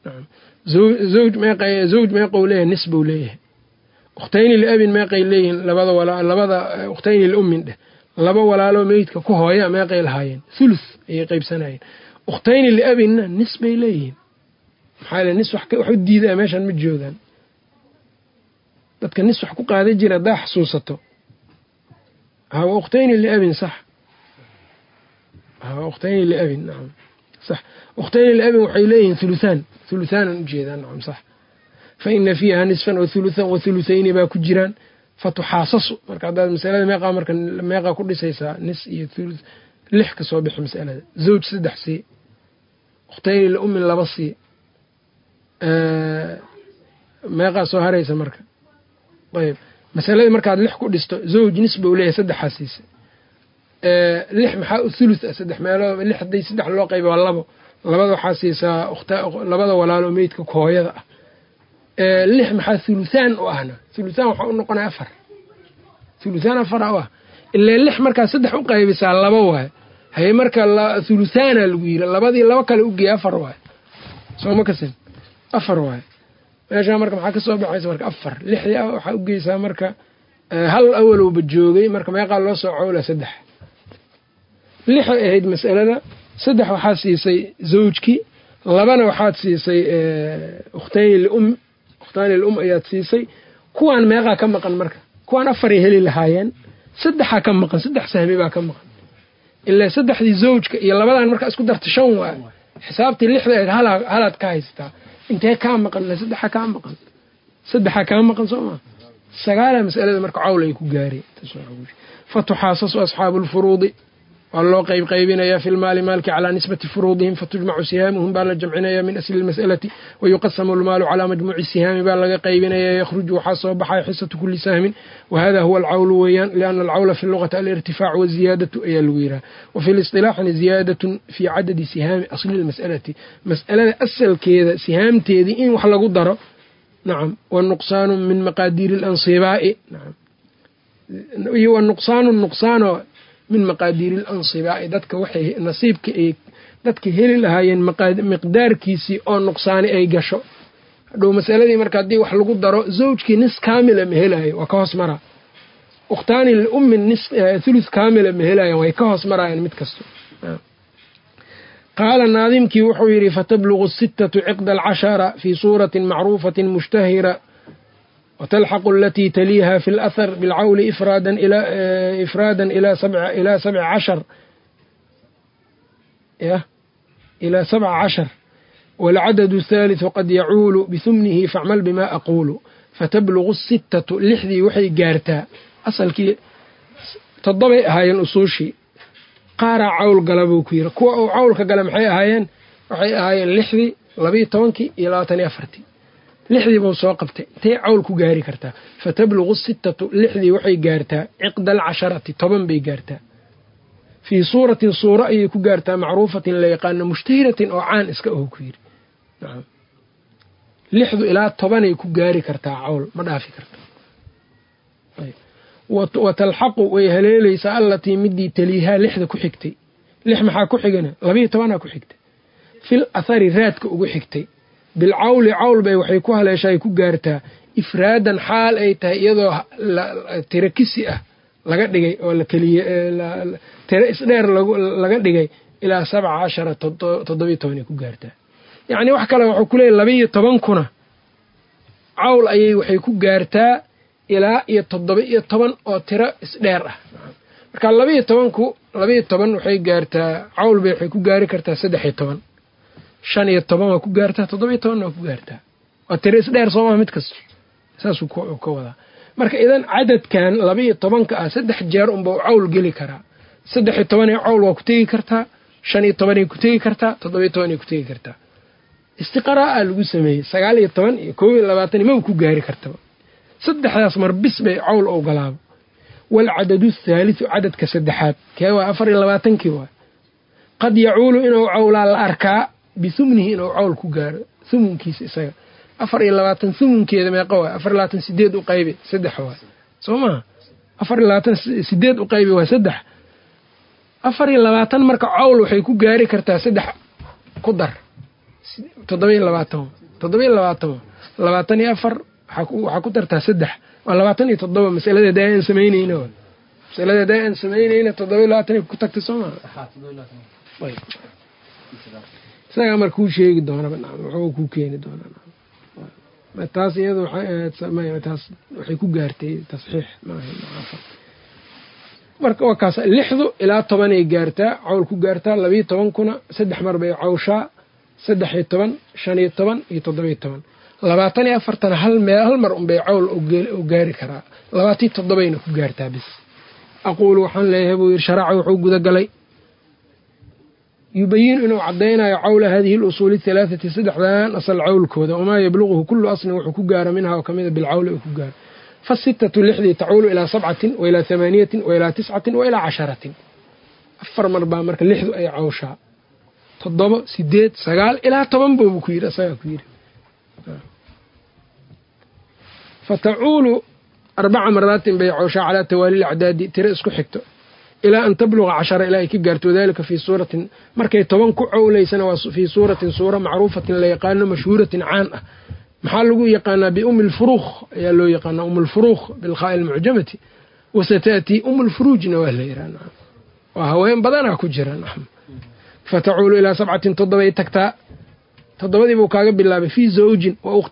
zawj meeqou leeyahay nis buu leeyahay ukhtayni liabin meeqay leeyihiin labada ukhtayni liummin dheh laba walaaloo meydka ku hooya meeqay lahaayeen thuluth ayay qaybsanayeen ukhtayni liabinna nis bay leeyihiin maxaa le nis wax u diidaa meeshan ma joogaan dadka nis wax ku qaada jira haddaa xasuusato hawa ukhtayni liabin sax hawa ukhtayni liabin nacam sax ukhtayni liabin waxay leeyihiin huluthaan huluthaanaan ujeedaa nacam sax fa ina fiiha nisfan wa huluthan wa hulutayni baa ku jiraan fa tuxaasasu marka haddaad masalada meeqaa marka meeqaa ku dhisaysaa nis iyo thuluth lix ka soo bixi masalada zawj saddex sii ukhtayni liummin laba sii meeqaa soo haraysa marka ayb masaladii markaad lix ku dhisto zawj nis bou leeyahay saddexaa siisa lix maxaa u thuluth ah saddex meelood lix hadday saddex loo qayba waa labo labada waxaa siisaa labada walaalo meydka hooyada ah lix maxaa thuluthaan u ahna thuluthaan waxaa u noqonaya afar thuluthaan afara u ah ilaa lix markaa saddex u qaybisaa laba waayo haye marka thuluthaana lagu yiri labadii laba kale ugeeya afar waayo sooma kasin afar waayo meeshaa marka maxaa ka soo baxaysa marka afar lixdii ah waxaa ugeysaa marka hal awalowba joogay marka meeqaa loo soo cowla saddex lixay ahayd mas'alada saddex waxaad siisay zawjkii labana waxaad siisay ukhtayni lium ukhtayni lium ayaad siisay kuwaan meeqaa ka maqan marka kuwaan afaray heli lahaayeen saddexaa ka maqan saddex sahmi baa ka maqan ilaa saddexdii zawjka iyo labadan markaa isku darta shan waay xisaabtii lixda ahayd halaad ka haysataa intee kaa maqan saddexa kaa maqan saddexaa kaa maqan soo maa sagaala masalada marka cawl ay ku gaareen fa tuxaasasu asxaabu lfuruudi waa loo qayb qaybinayaa fi lmaali maalki calaa nisbati furuudihim fatujmacu sihaamuhum baa la jamcinaya min asli lmas'alati wayuqasamu lmaalu calaa majmuuci sihaami baa laga qaybinaya yakhruju waxaa soo baxaya xisatu kuli sahmin wahada huwa alcawlu weeyaan liana alcawla fi lugati alirtifaacu waziyaadatu ayaa lagu yidhaha wafi lisilaaxina ziyaadatun fii cadadi sihaami asli lmas'alati mas'alada asalkeeda sihaamteedii in wax lagu daro nacam wanuqsaanu min maqaadiiri alansibaa'i nacam iyo wanuqsaanu nuqsaano min maqaadiiri alansibaa'i dadka waxay nasiibka ay dadka heli lahaayeen miqdaarkiisii oo nuqsaani ay gasho hadhow masaladii marka haddii wax lagu daro zawjkii nis kaamila ma helaayo waa ka hoos maraa ukhtaani liummin nis thuluth kaamila ma helaayan way ka hoos maraayaan mid kasto qaala naadimkii wuxuu yidhi fatablugu sittatu ciqda alcashara fii suuratin macruufatin mushtahira وتلحق التي تليها في الأثر بالعول إفرادا إلى إفرادا إلى سبع إلى سبع عشر إلى سبع عشر والعدد الثالث قد يعول بثمنه فاعمل بما أقول فتبلغ الستة لحدي وحي قارتا أصل كي تضبع هاي الأصوشي qaaraa cawl gala buu ku yidhi kuwa uu cawlka gala maxay ahaayeen waxay ahaayeen lixdii labiiyo tobankii iyo labaatan iyo afartii lixdii buu soo qabtay intay cawl ku gaari kartaa fa tabluqu sittatu lixdii waxay gaartaa ciqda alcasharati toban bay gaartaa fii suuratin suuro ayay ku gaartaa macruufatin la yaqaano mushtahiratin oo caan iska aho ku yidhi lixdu ilaa tobanay ku gaari kartaa cawl ma dhaafi karta wa talxaqu way haleelaysaa allatii midii taliihaa lixda ku xigtay lix maxaa ku xigana labiiyo tobanaa ku xigtay fil athari raadka ugu xigtay bilcawli cawl bay waxay ku haleeshaay ku gaartaa ifraadan xaal ay tahay iyadoo tiro kisi ah laga dhigay oo tiro isdheer laga dhigay ilaa sabca cashara toddobiyo tobanay ku gaartaa yacni wax kale waxuu ku leeyay labiiyo tobankuna cawl ayay waxay ku gaartaa ilaa iyo toddoba iyo toban oo tiro isdheer ah marka labiiyo tobanku labiiyo toban waxay gaartaa cawl bay waxay ku gaari kartaa saddex iyo toban shan iyo toban waa ku gaartaa toddoba iyo tobanna waa ku gaartaa waa tiro isdheer soomaa mid kasta saasuu ka wadaa marka idan cadadkan labiiyo tobanka ah saddex jeer unba u cawl geli karaa saddex iyo tobanee cawl waa ku tegi kartaa shan iyo tobanay ku tegi kartaa toddoba iyo tobanay ku tegi kartaa istiqraa'a lagu sameeyey sagaal iyo toban iyo koob iyo labaatan maba ku gaari kartaba saddexdaas mar bis bay cawl ogolaaba waalcadadu athaalidu cadadka saddexaad kee waa afar iyo labaatankii waay qad yacuulu inuu cawlaa la arkaa bihumnihi inuu cawl ku gaaro humunkiisa isaga afar iyo labaatan humunkeeda meeqa waay afar iyo labaatan sideed u qaybi saddex waay soo maha afar iyo labaatan sideed u qaybi waa saddex afar iyo labaatan marka cawl waxay ku gaari kartaa saddex ku dar toddoba-iyo labaatan toddoba-iyo labaatan labaatan iyo afar waxaa ku dartaa saddex waa labaatan iyo toddoba masaladeeda aan samaynayna masaladeeda aan samaynayna toddoba-iyo labaatan ku tagtay soo maa isagaa marka kuu sheegi doonaba wuxuu kuu keeni doonaa taas iyada taas waxay ku gaartay tasxiix marka waa kaas lixdu ilaa tobanay gaartaa cawl ku gaartaa labiiyo tobankuna saddex mar bay cawshaa saddex iyo toban shan iyo toban iyo toddobiyo toban labaatan iyo afartana hal meel hal mar unbay cawl u gaari karaa labaatiyo toddobayna ku gaartaa bis aquulu waxaan leeyahay buu yidhi sharaaca wuxuu gudagalay yubayinu inuu caddaynayo cawla hadihi lusuuli halaathati saddexdan asal cawlkooda wamaa yabluquhu kullu aslin wuxuu ku gaaro minha oo kamida bilcawli uu ku gaaro fasitatu lixdii tacuulu ilaa sabcatin wa ilaa hamaaniyatin wa ilaa tiscatin wa ilaa casharatin afar mar baa marka lixdu ay cawshaa toddoba sideed sagaal ilaa toban boobu ku yidhi asagaa ku yidhi fatacuulu arbaca maraatin bay cawshaa calaa tawaali lacdaadi tiro isku xigto ilaa an tabluqa cashara ilaa ay ka gaarto wadalika fii suuratin markay toban ku cowlaysana waa fii suuratin suura macruufatin la yaqaano mashhuuratin caan ah maxaa lagu yaqaanaa biumi lfuruuq ayaa loo yaqaanaa um lfuruuq bilkhaa'i almucjamati wasata'tii um lfuruujna waa la yidhaha waa haween badanaa ku jira fatacuulu ilaa sabcatin toddobay tagtaa toddobadii buu kaaga bilaabay fii zawjin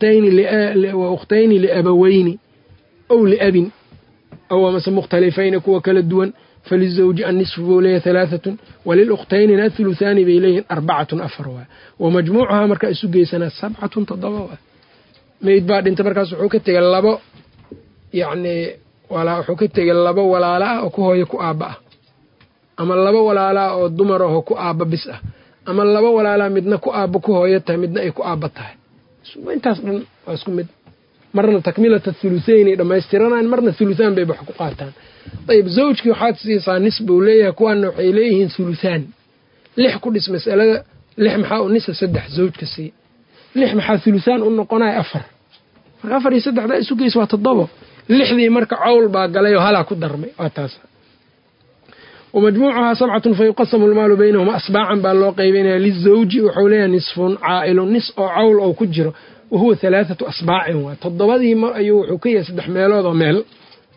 wa ukhtayni liabaweyni ow liabin aw amase mukhtalifayni kuwa kala duwan falizawji annisfu buu leeyahy halaahatun waliluktaynina athuluthaani bay leeyihin arbacatun afar waa wa majmuucahaa markaa isu geysanaa sabcatun toddoba waa meyd baa dhintay markaas wuxuu ka tegay labo yacnii wuxuu ka tegay labo walaala ah oo ku hooyo ku aabba ah ama laba walaalaa oo dumar ahoo ku aabba bis ah ama laba walaalaa midna ku aabba ku hooyo tahay midna ay ku aabba tahay intaas dhan waa isku mid marna takmilata thuluthaynay dhammaystiranaan marna thuluthaan bay wax ku qaataan ayib zawjkii waxaad siisaa nis buu leeyahay kuwaana waxay leeyihiin thuluthaan lix ku dhis masalada lix maxaa u nisa saddex zawjka sii lix maxaa thuluthaan u noqonaya afar marka afar iyo saddexdaa isu geys waa toddobo lixdii marka cawl baa galay oo halaa ku darmay waa taas wamajmuucuhaa sabcatun fa yuqasamu lmaalu baynahuma asbaacan baa loo qeybanaya lizawji wuxuu leeyahay nisfun caa'ilun nis oo cawl oo ku jiro wa huwa halaathatu asbaacin waay toddobadii mar ayuu wuxuu ka yahay saddex meelood oo meel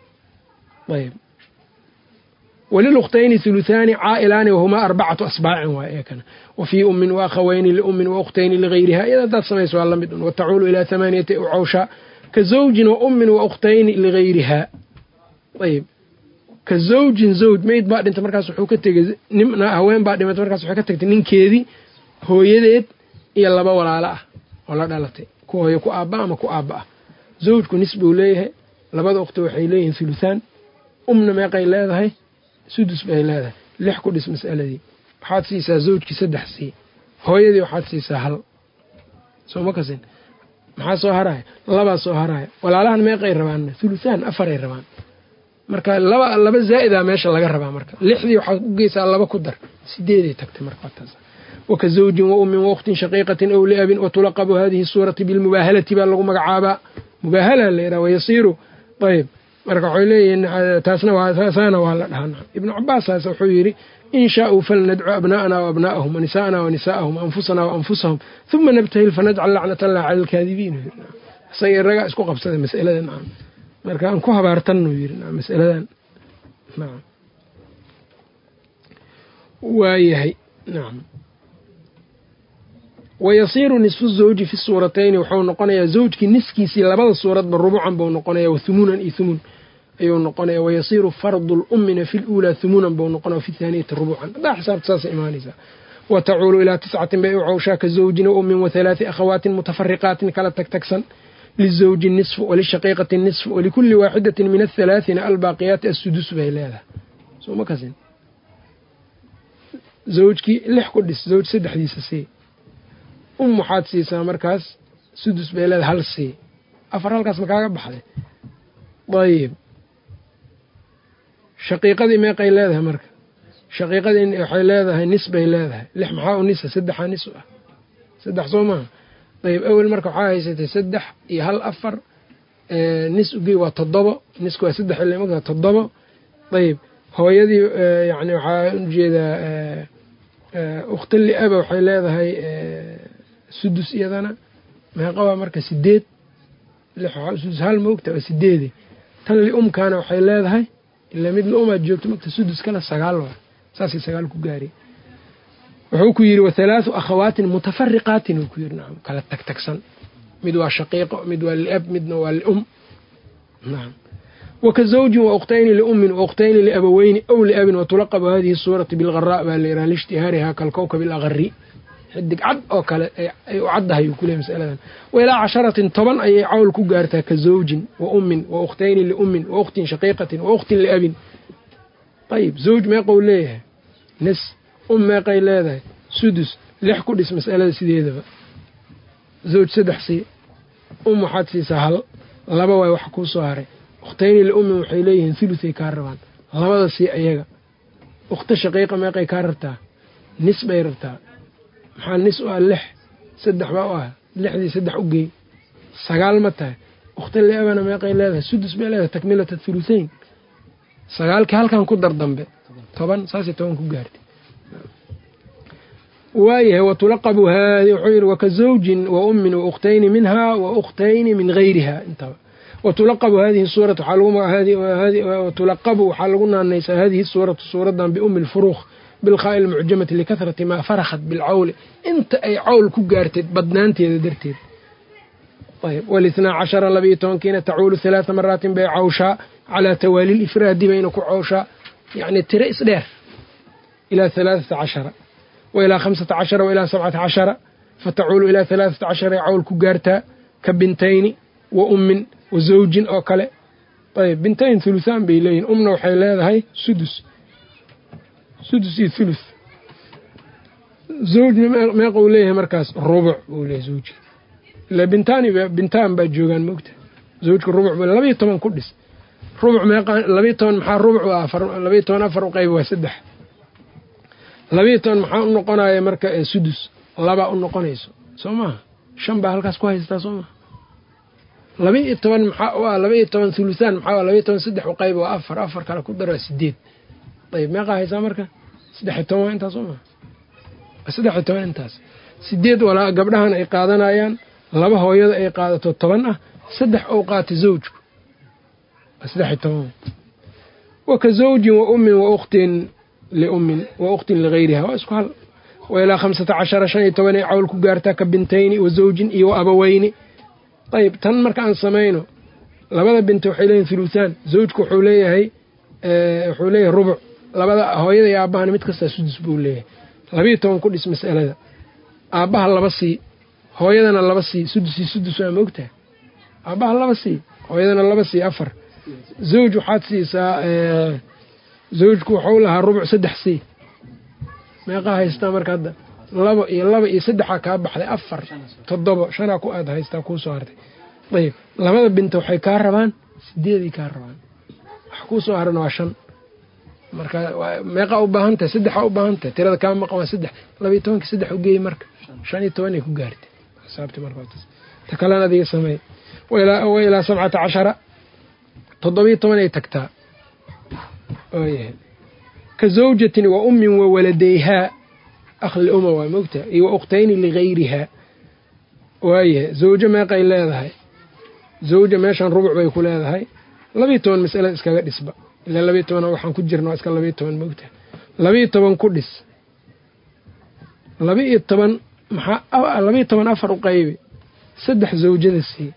ayb walilukhtayni huluthaani caa'ilaani wahumaa arbacatu asbaacin waay eekana wa fii ummin wa akhawayni liummin wa ukhtayni ligayriha iyada haddaad samayso waa la mid un watacuulu ilaa hamaaniyati u cawshaa ka zawjin wa ummin wa ukhtayni ligayriha ayb ka zawjin zawj meyd baa dhintay markaas wuxuu ka tegay nimna haween baa dhimatay markaas wuxuu ka tagtay ninkeedii hooyadeed iyo laba walaalo ah oo la dhalatay ku hooyo ku aabba ama ku aabba ah zawjku nis buu leeyahay labada ukhti waxay leeyihiin huluthaan umna meeqay leedahay sudus bay leedahay lix ku dhis mas'aladii waxaad siisaa zawjkii saddex sii hooyadii waxaad siisaa hal soo ma kasin maxaa soo haraya labaa soo haraya walaalahan meeqay rabaan thuluthaan afaray rabaan marka laba laba zaa'idaa meesha laga rabaa marka lixdii waxaad u geysaa laba ku dar sideeday tagtay marka taas waka zawjin wa ummin wakhtin shaqiiqatin aw liabin watulaqabu hadihi suurati bilmubaahalati baa lagu magacaabaa mubaahala la yidhaha wayasiiru ayb marka waxay leeyihiin taasna saana waa la dhahaa ibnu cabaasaas wuxuu yidhi in shaauu falnadcu abnaa'ana waabnaa'ahum wanisaa'ana wanisaa'ahum waanfusana waanfusahum uma nabtahil fanajcal lacnat allah cala alkaadibiin isaga iragaa isku qabsaday mas'alada nacam marka aan ku habaartannu yidhi mas'aladan nacam waayahay nacam wayasiiru nisfu zawji fi suuratayni wuxuu noqonayaa zawjkii niskiisii labada suuradba rubucan buu noqonaya wathumuunan iyo thumun ayuu noqonaya wayasiiru fardu lummina fi luulaa thumuunan buu noqonaya fi thaaniyati rubucan haddaa xisaabta saasay imaanaysaa wa tacuulu ilaa tiscatin bay u cawshaa ka zawjin wa ummin wa halaati akhawaatin mutafariqaatin kala tagtagsan lizawji nisfu walishaqiiqati nisfu walikulli waaxidatin min athalaathina albaaqiyaati assudus bay leedahay soo ma kasin zawjkii lix ku dhis zawj saddexdiisa sii um waxaad siisaa markaas sudus bay leedahay hal sii afar halkaas ma kaaga baxday ayib shaqiiqadii meeqay leedahay marka shaqiiqadii waxay leedahay nis bay leedahay lix maxaa u nisa saddexaa nis u ah saddex soo maaha ayib awel marka waxaa haysatay saddex iyo hal afar nis ugey waa toddobo nisku waa saddex ilmka toddobo ayib hooyadii yani waxaa ujeedaa ukhtali aba waxay leedahay sudus iyadana meeqabaa marka sideed sudus hal moogta waa sideede tan liumkaana waxay leedahay ilaa mid liumaad joogto mogta sudus kale sagaal waa saasay sagaal ku gaari wuxuu ku yidhi wathalaathu akhawaatin mutafariqaatin uu ku yidhi nacam kala tagtagsan mid waa shaqiiqo mid waa liab midna waa lium nacam waka zawjin wa ukhtayni liummin wa ukhtayni liabaweyni aw liabin watulaqabu hadihi suurati bilgharaa baa la yidhaha liishtihaarihaa kalkowkab alagari xidig cad oo kale ay u caddahay uu kuleey masaladan wa ilaa casharatin toban ayay cawl ku gaartaa ka zawjin wa ummin wa ukhtayni liummin wa ukhtin shaqiiqatin wa ukhtin liabin ayib zawj meeqou leeyahay nis um meeqay leedahay sudus lix ku dhis mas'alada sideedaba zawj saddex sii um waxaad siisaa hal laba waay wax kuu soo haray ukhtayni liummin waxay leeyihiin thuluthay kaa rabaan labada sii ayaga ukhta shaqiiqa meeqay kaa rabtaa nis bay rabtaa maxaa nis u ah lix saddex baa u ah lixdii saddex u geey sagaal ma tahay ukhta liabana meeqay leedahay sudus bay leedahay takmilata thuluthayn sagaalkii halkan ku dar dambe toban saasay toban ku gaartay waayahay watulaqabu haadi wuxuu yidhi waka zawjin wa ummin wa ukhtayni minhaa wa ukhtayni min gayriha intaba watulaqabu hadihi suuratu watulaqabu waxaa lagu naanaysaa hadihi suuratu suuradan biumi lfuruuq bilkhaa'i lmucjamati likahrati maa farakhat bilcawli inta ay cawl ku gaartay badnaanteeda darteed ayb walithnaa cashara labiyo tobankiina tacuulu halaatha maraatin bay cawshaa calaa tawaali lifraadi bayna ku cawshaa yacni tiro isdheer ilaa halaathata cashara wa ilaa khamsata cashara wa ilaa sabcata cashara fatacuulu ilaa halaathata cashara ay cawl ku gaartaa ka bintayni wa ummin wa zawjin oo kale ayb bintayn thuluthaan bay leeyihin umna waxay leedahay sudus sudus iyo thuluth zawjna meeqou leeyahay markaas rubuc buu leeyahay zawji ila bintaani bintaan baa joogaan moogta zawjka rubuc bu labayo toban ku dhis rubuc meeqa labayo toban maxaa rubuc u afar labayo toban afar u qayb waa saddex labayo toban maxaa u noqonaya marka sudus labaa u noqonayso soo maaha shan baa halkaas ku haystaa soo maha laba-iyo toban maxaa u ah laba-iyo toban thuluthaan maxaa labaiyo toban saddex u qayb waa afar afar kale ku daraa sideed ayb meeqaa haysaa marka saddexiyo toban waa intaas soo maha saddexiyo toban intaas sideed walaa gabdhahan ay qaadanayaan laba hooyada ay qaadato toban ah saddex ou qaata zawjku waa saddexiyo toban wa ka zawjin wa ummin wa ukhtin liummin wa ukhtin ligayriha waa isku hal wa ilaa khamsata cashara shan iyo toban ay cawl ku gaartaa ka bintayni wa zawjin iyo wa abaweyni ayb tan marka aan samayno labada binti waxay leeyihin thuluthaan zawjku wuxuu leeyahay wuxuu leeyahay rubuc labada hooyada iyo aabbahana mid kastaa sudus buu leeyahay labayo toban ku dhis mas'alada aabbaha laba sii hooyadana laba sii sudusii sudus waa moogtaha aabbaha laba sii hooyadana laba sii afar zawj waxaad siisaa zawjku waxau lahaa rubuc saddex sii meeqaa haystaa marka hadda labo iyo laba iyo saddexaa kaa baxday afar toddobo shanaa ku aad haystaa kuu soo hartay ayib labada binta waxay kaa rabaan sideeday kaa rabaan wax kuu soo harana waa shan marka meeqaa u baahan tahay saddexaa u baahan tahay tirada kaa maqan waa saddex labayo tobanka saddex u geey marka shan iyo tobanay ku gaartay xisaabti marka ta kalena adiga sameey wa ilaa sabcata cashara toddobiyo tobanay tagtaa ooyahay ka zawjatin wa ummin wa waladayhaa akh liuma waa mogtaha iyo wa ukhtayni ligayrihaa waayahay zawjo meeqay leedahay zawja meeshan rubuc bay ku leedahay labiyo toban masalada iskaga dhisba ilaa labiyo toban waxaan ku jirna waa iska labiyo toban mogtaha labiyo toban ku dhis laba-iyo toban maxaa labiyo toban afar u qaybi saddex zawjada sii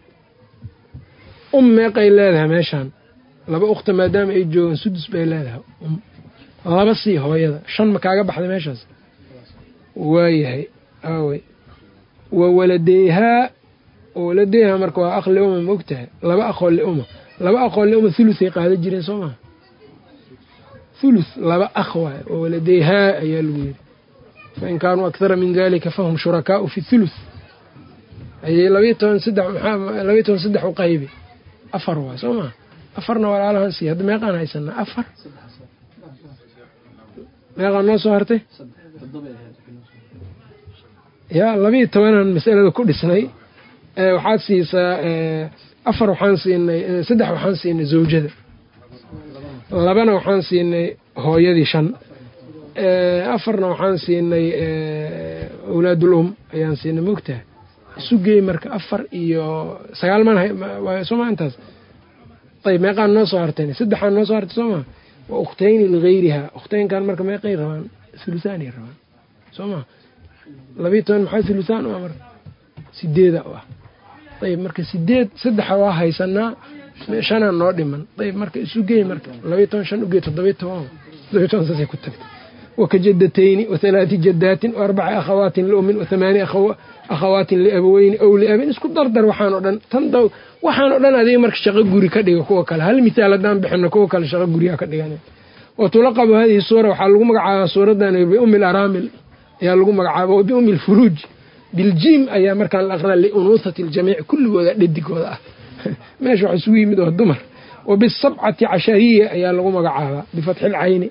um meeqay leedahay meeshaan laba ukhta maadaama ay joogaan sudus bay leedahay um laba sii hooyada shan ma kaaga baxday meeshaas waayahay aawey wa waladeyhaa waladeyhaa marka waa akh liuma ma ogtahay laba aqoo liuma laba aqoo liuma thuluthay qaada jireen soo maha thuluth laba akh waay wa waladeyhaa ayaa lagu yidhi fain kaanuu akthara min dalika fahum shurakaau fi thuluth ayay labayo toban saddex maxaa labayo toban saddex u qaybi afar waay soo maha afarna walaalahan sii hadda meeqaan haysanaa afar meeqaan noo soo hartay yaa labiiyo tobanaan masalada ku dhisnay waxaad siisaa afar waxaan siinay saddex waxaan siinay zawjada labana waxaan siinay hooyadii shan afarna waxaan siinay awlaadul um ayaan siinay mogtaha isu geey marka afar iyo sagaal maan sooma intaas ayb meeqaan noo soo hartay saddexaan noo soo hartay soo maa wa ukhtayni ligayrihaa ukhtaynkan marka meeqay rabaan thuluthaanay rabaan soo maa labiiyo toban maxaa thuluthaan u ah marka sideeda u ah ayb marka sideed saddexa waa haysanaa shanaa noo dhiman ayb marka isu geey marka labiiyo toban shan ugeey toddobiyo toban toddobiyo toban saasay ku tagtay wakajadatayni wathalaati jadaatin waarbaci akhawaatin liumin wathamaani akhawaatin liabaweyni ow liabin isku dardar waxaan o dhan tan waxaan o dhan adiga marka shaqo guri ka dhiga kuwa kale hal mithaal haddaan bixino kuwa kale shaqo guriyaa ka dhigan wa tulaqabu hadihi suura waxaa lagu magacaabaa suuradan biumi alaramil ayaa lagu magacaaba wa biumi alfuruuj biljiim ayaa markaan la aqraa liunuuhati aljamiic kulligooda dhadigooda ah meesha wax isugu yimid oo dumar wa bisabcati cashariya ayaa lagu magacaabaa bifatxi lcayni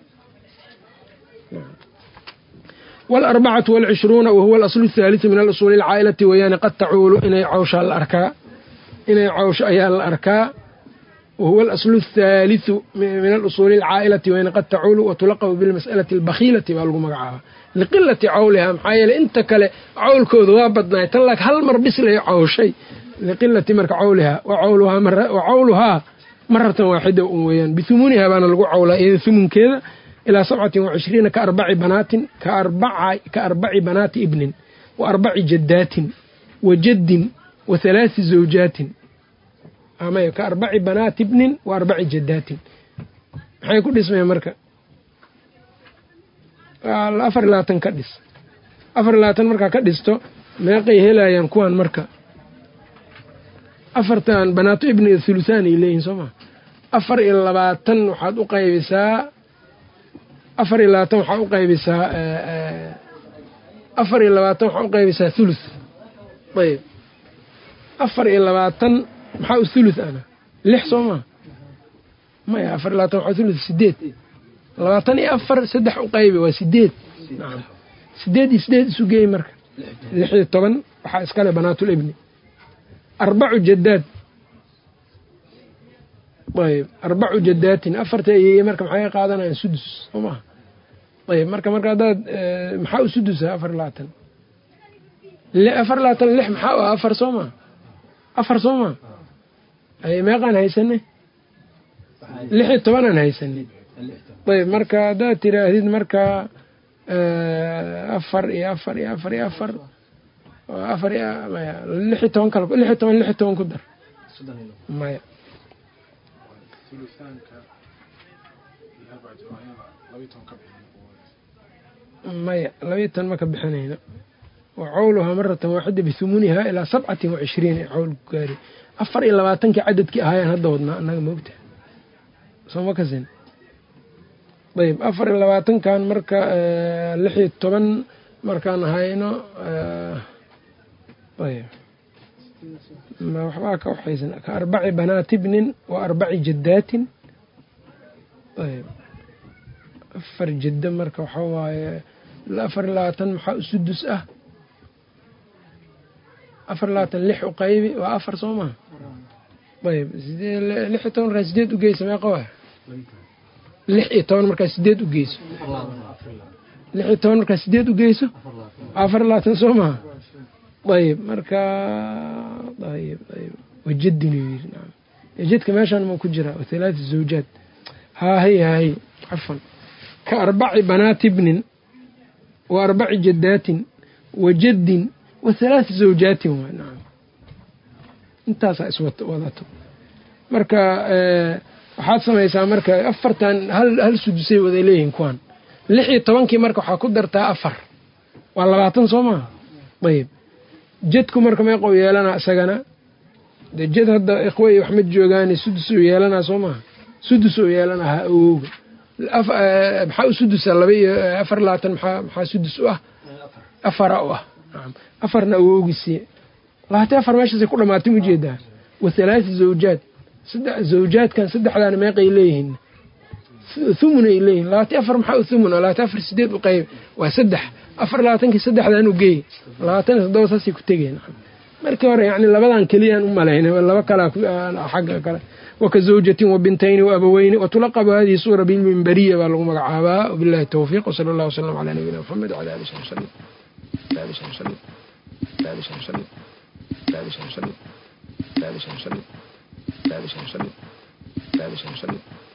waalarbacatu waalcishruuna wahuwa alaslu athaaliثu min alusuuli alcaa'ilati weeyaane qad tacuulu inay cawshaa la arkaa inay cawsho ayaa la arkaa wahuwa alaslu athaaliثu min alusuuli alcaa'ilati weyane qad tacuulu watulaqabu bilmas'alati albakhiilati baa lagu magacaabaa liqilati cawlihaa maxaa yeeley inta kale cawlkooda waa badnaay tan laak hal mar bislay cawshay liqilati marka cawlihaa wa cawluhaa maratan waaxida un weeyaan bihumuunihaa baana lagu cawlaa iyada humunkeeda ilaa sabcatin wacishriina ka arbaci banaatin ka arbaci banaati ibnin wa arbaci jaddaatin wa jaddin wa halaasi zawjaatin amay ka arbaci banaati ibnin wa arbaci jaddaatin maxay ku dhismeen marka afar iyo labaatan ka dhis afar iyo labaatan markaa ka dhisto meeqay helayaan kuwan marka afartan banaato ibni thuluthaan ay leeyihin soo maa afar iyo labaatan waxaad u qaybisaa afar iyo labaatan waxaa u qaybisaa afar iyo labaatan waxaa u qaybisaa thuluth ayb afar iyo labaatan maxaa u thuluth ana lix soo maa maya afar iyo labaatan waxaa thuluth sideed labaatan iyo afar saddex u qaybi waa sideed nacam sideed iyo sideed isu geey marka lix iyo toban waxaa iskale banaatul ibni arbacu jadaad ayb arbacu jadaatin afarta ayeeye marka maxay qaadanayaan sudus soo maha ayb marka marka haddaad maxaa u sudusa afar labaatan afar labaatan lix maxaa u ah afar soo maa afar soo maa ay meeqaan haysanay lix iyo tobanaan haysanay ayb marka haddaad tiraahdid marka afar iyo afar iyo afar iyo afar afar maya lix iyo toban kal lix iyo toban lix iyo toban ku dar maya maya labayo toban ma ka bixinayno wa cawluhaa maratan waaxida bihumuunihaa ilaa sabcatin wa cishriin ee cawl ku gaari afar iyo labaatankii cadadkii ahaayaan hadda wadnaa annaga moogta soo ma kasin ayb afar iyo labaatankan marka lix iyo toban markaan hayno ayb waxbaa ka waxaysan ka arbaci banaati bnin wa arbaci jaddaatin ayb afar jaddo marka waxaa waaye afar iyo labaatan maxaa usudus ah afar iyo labaatan lix u qaybi waa afar soo maha ayb lix iyo toban markaa sideed ugeysa meeqa waa lix iyo toban markaa sideed ugeyso lix iyo toban markaa sideed ugeyso afar iyo labaatan soo maha ayb marka ayb ayb wajadin u yiri naam jadka meeshaan ma ku jiraa wathalaata zawjaad haahay haahay cafan ka arbaci banaati bnin wa arbaci jaddaatin wa jaddin wa halaata zawjaatin waa nacam intaasaa iswadato marka waxaad samaysaa marka afartan hal hal sudusay wada leeyihin kuwan lix iyo tobankii marka waxaa ku dartaa afar waa labaatan soo maha ayb jadku marka meeqou yeelanaa isagana de jad hadda ikhwey wax ma joogaani sudus ou yeelanaa soo maha sudus ou yeelanaa ha awowga maxaa u sudusa laba iyo afar labaatan maa maxaa sudus u ah afara u ah afarna awowgiisii labaatan afar meeshaasay ku dhamaatay ujeedaa wa halaata zawjaad zawjaadkan saddexdaana meeqay leeyihiin thumun ay leeyihin labaatan afar maxaa u thumun labaatan afar sideed u qayb waa saddex afar labaatankii saddexdan u geey labaatan iyo toddoba saasay ku tegeen markii hore yani labadan keliyaan u malayn laba kalaa xagga kale waka zawjatin wa bintayni wa abaweyni watulaqabu hadihi suura bilmimberiya baa lagu magacaabaa wabillahi towfiiq wsala allah wasalam calaa nabiyina muxamed wcala ali sahbi salim ali sahbi salim ali sahbi salim ali sahbi salim ali sahbi salim ali sahbi salim ali sahbi salim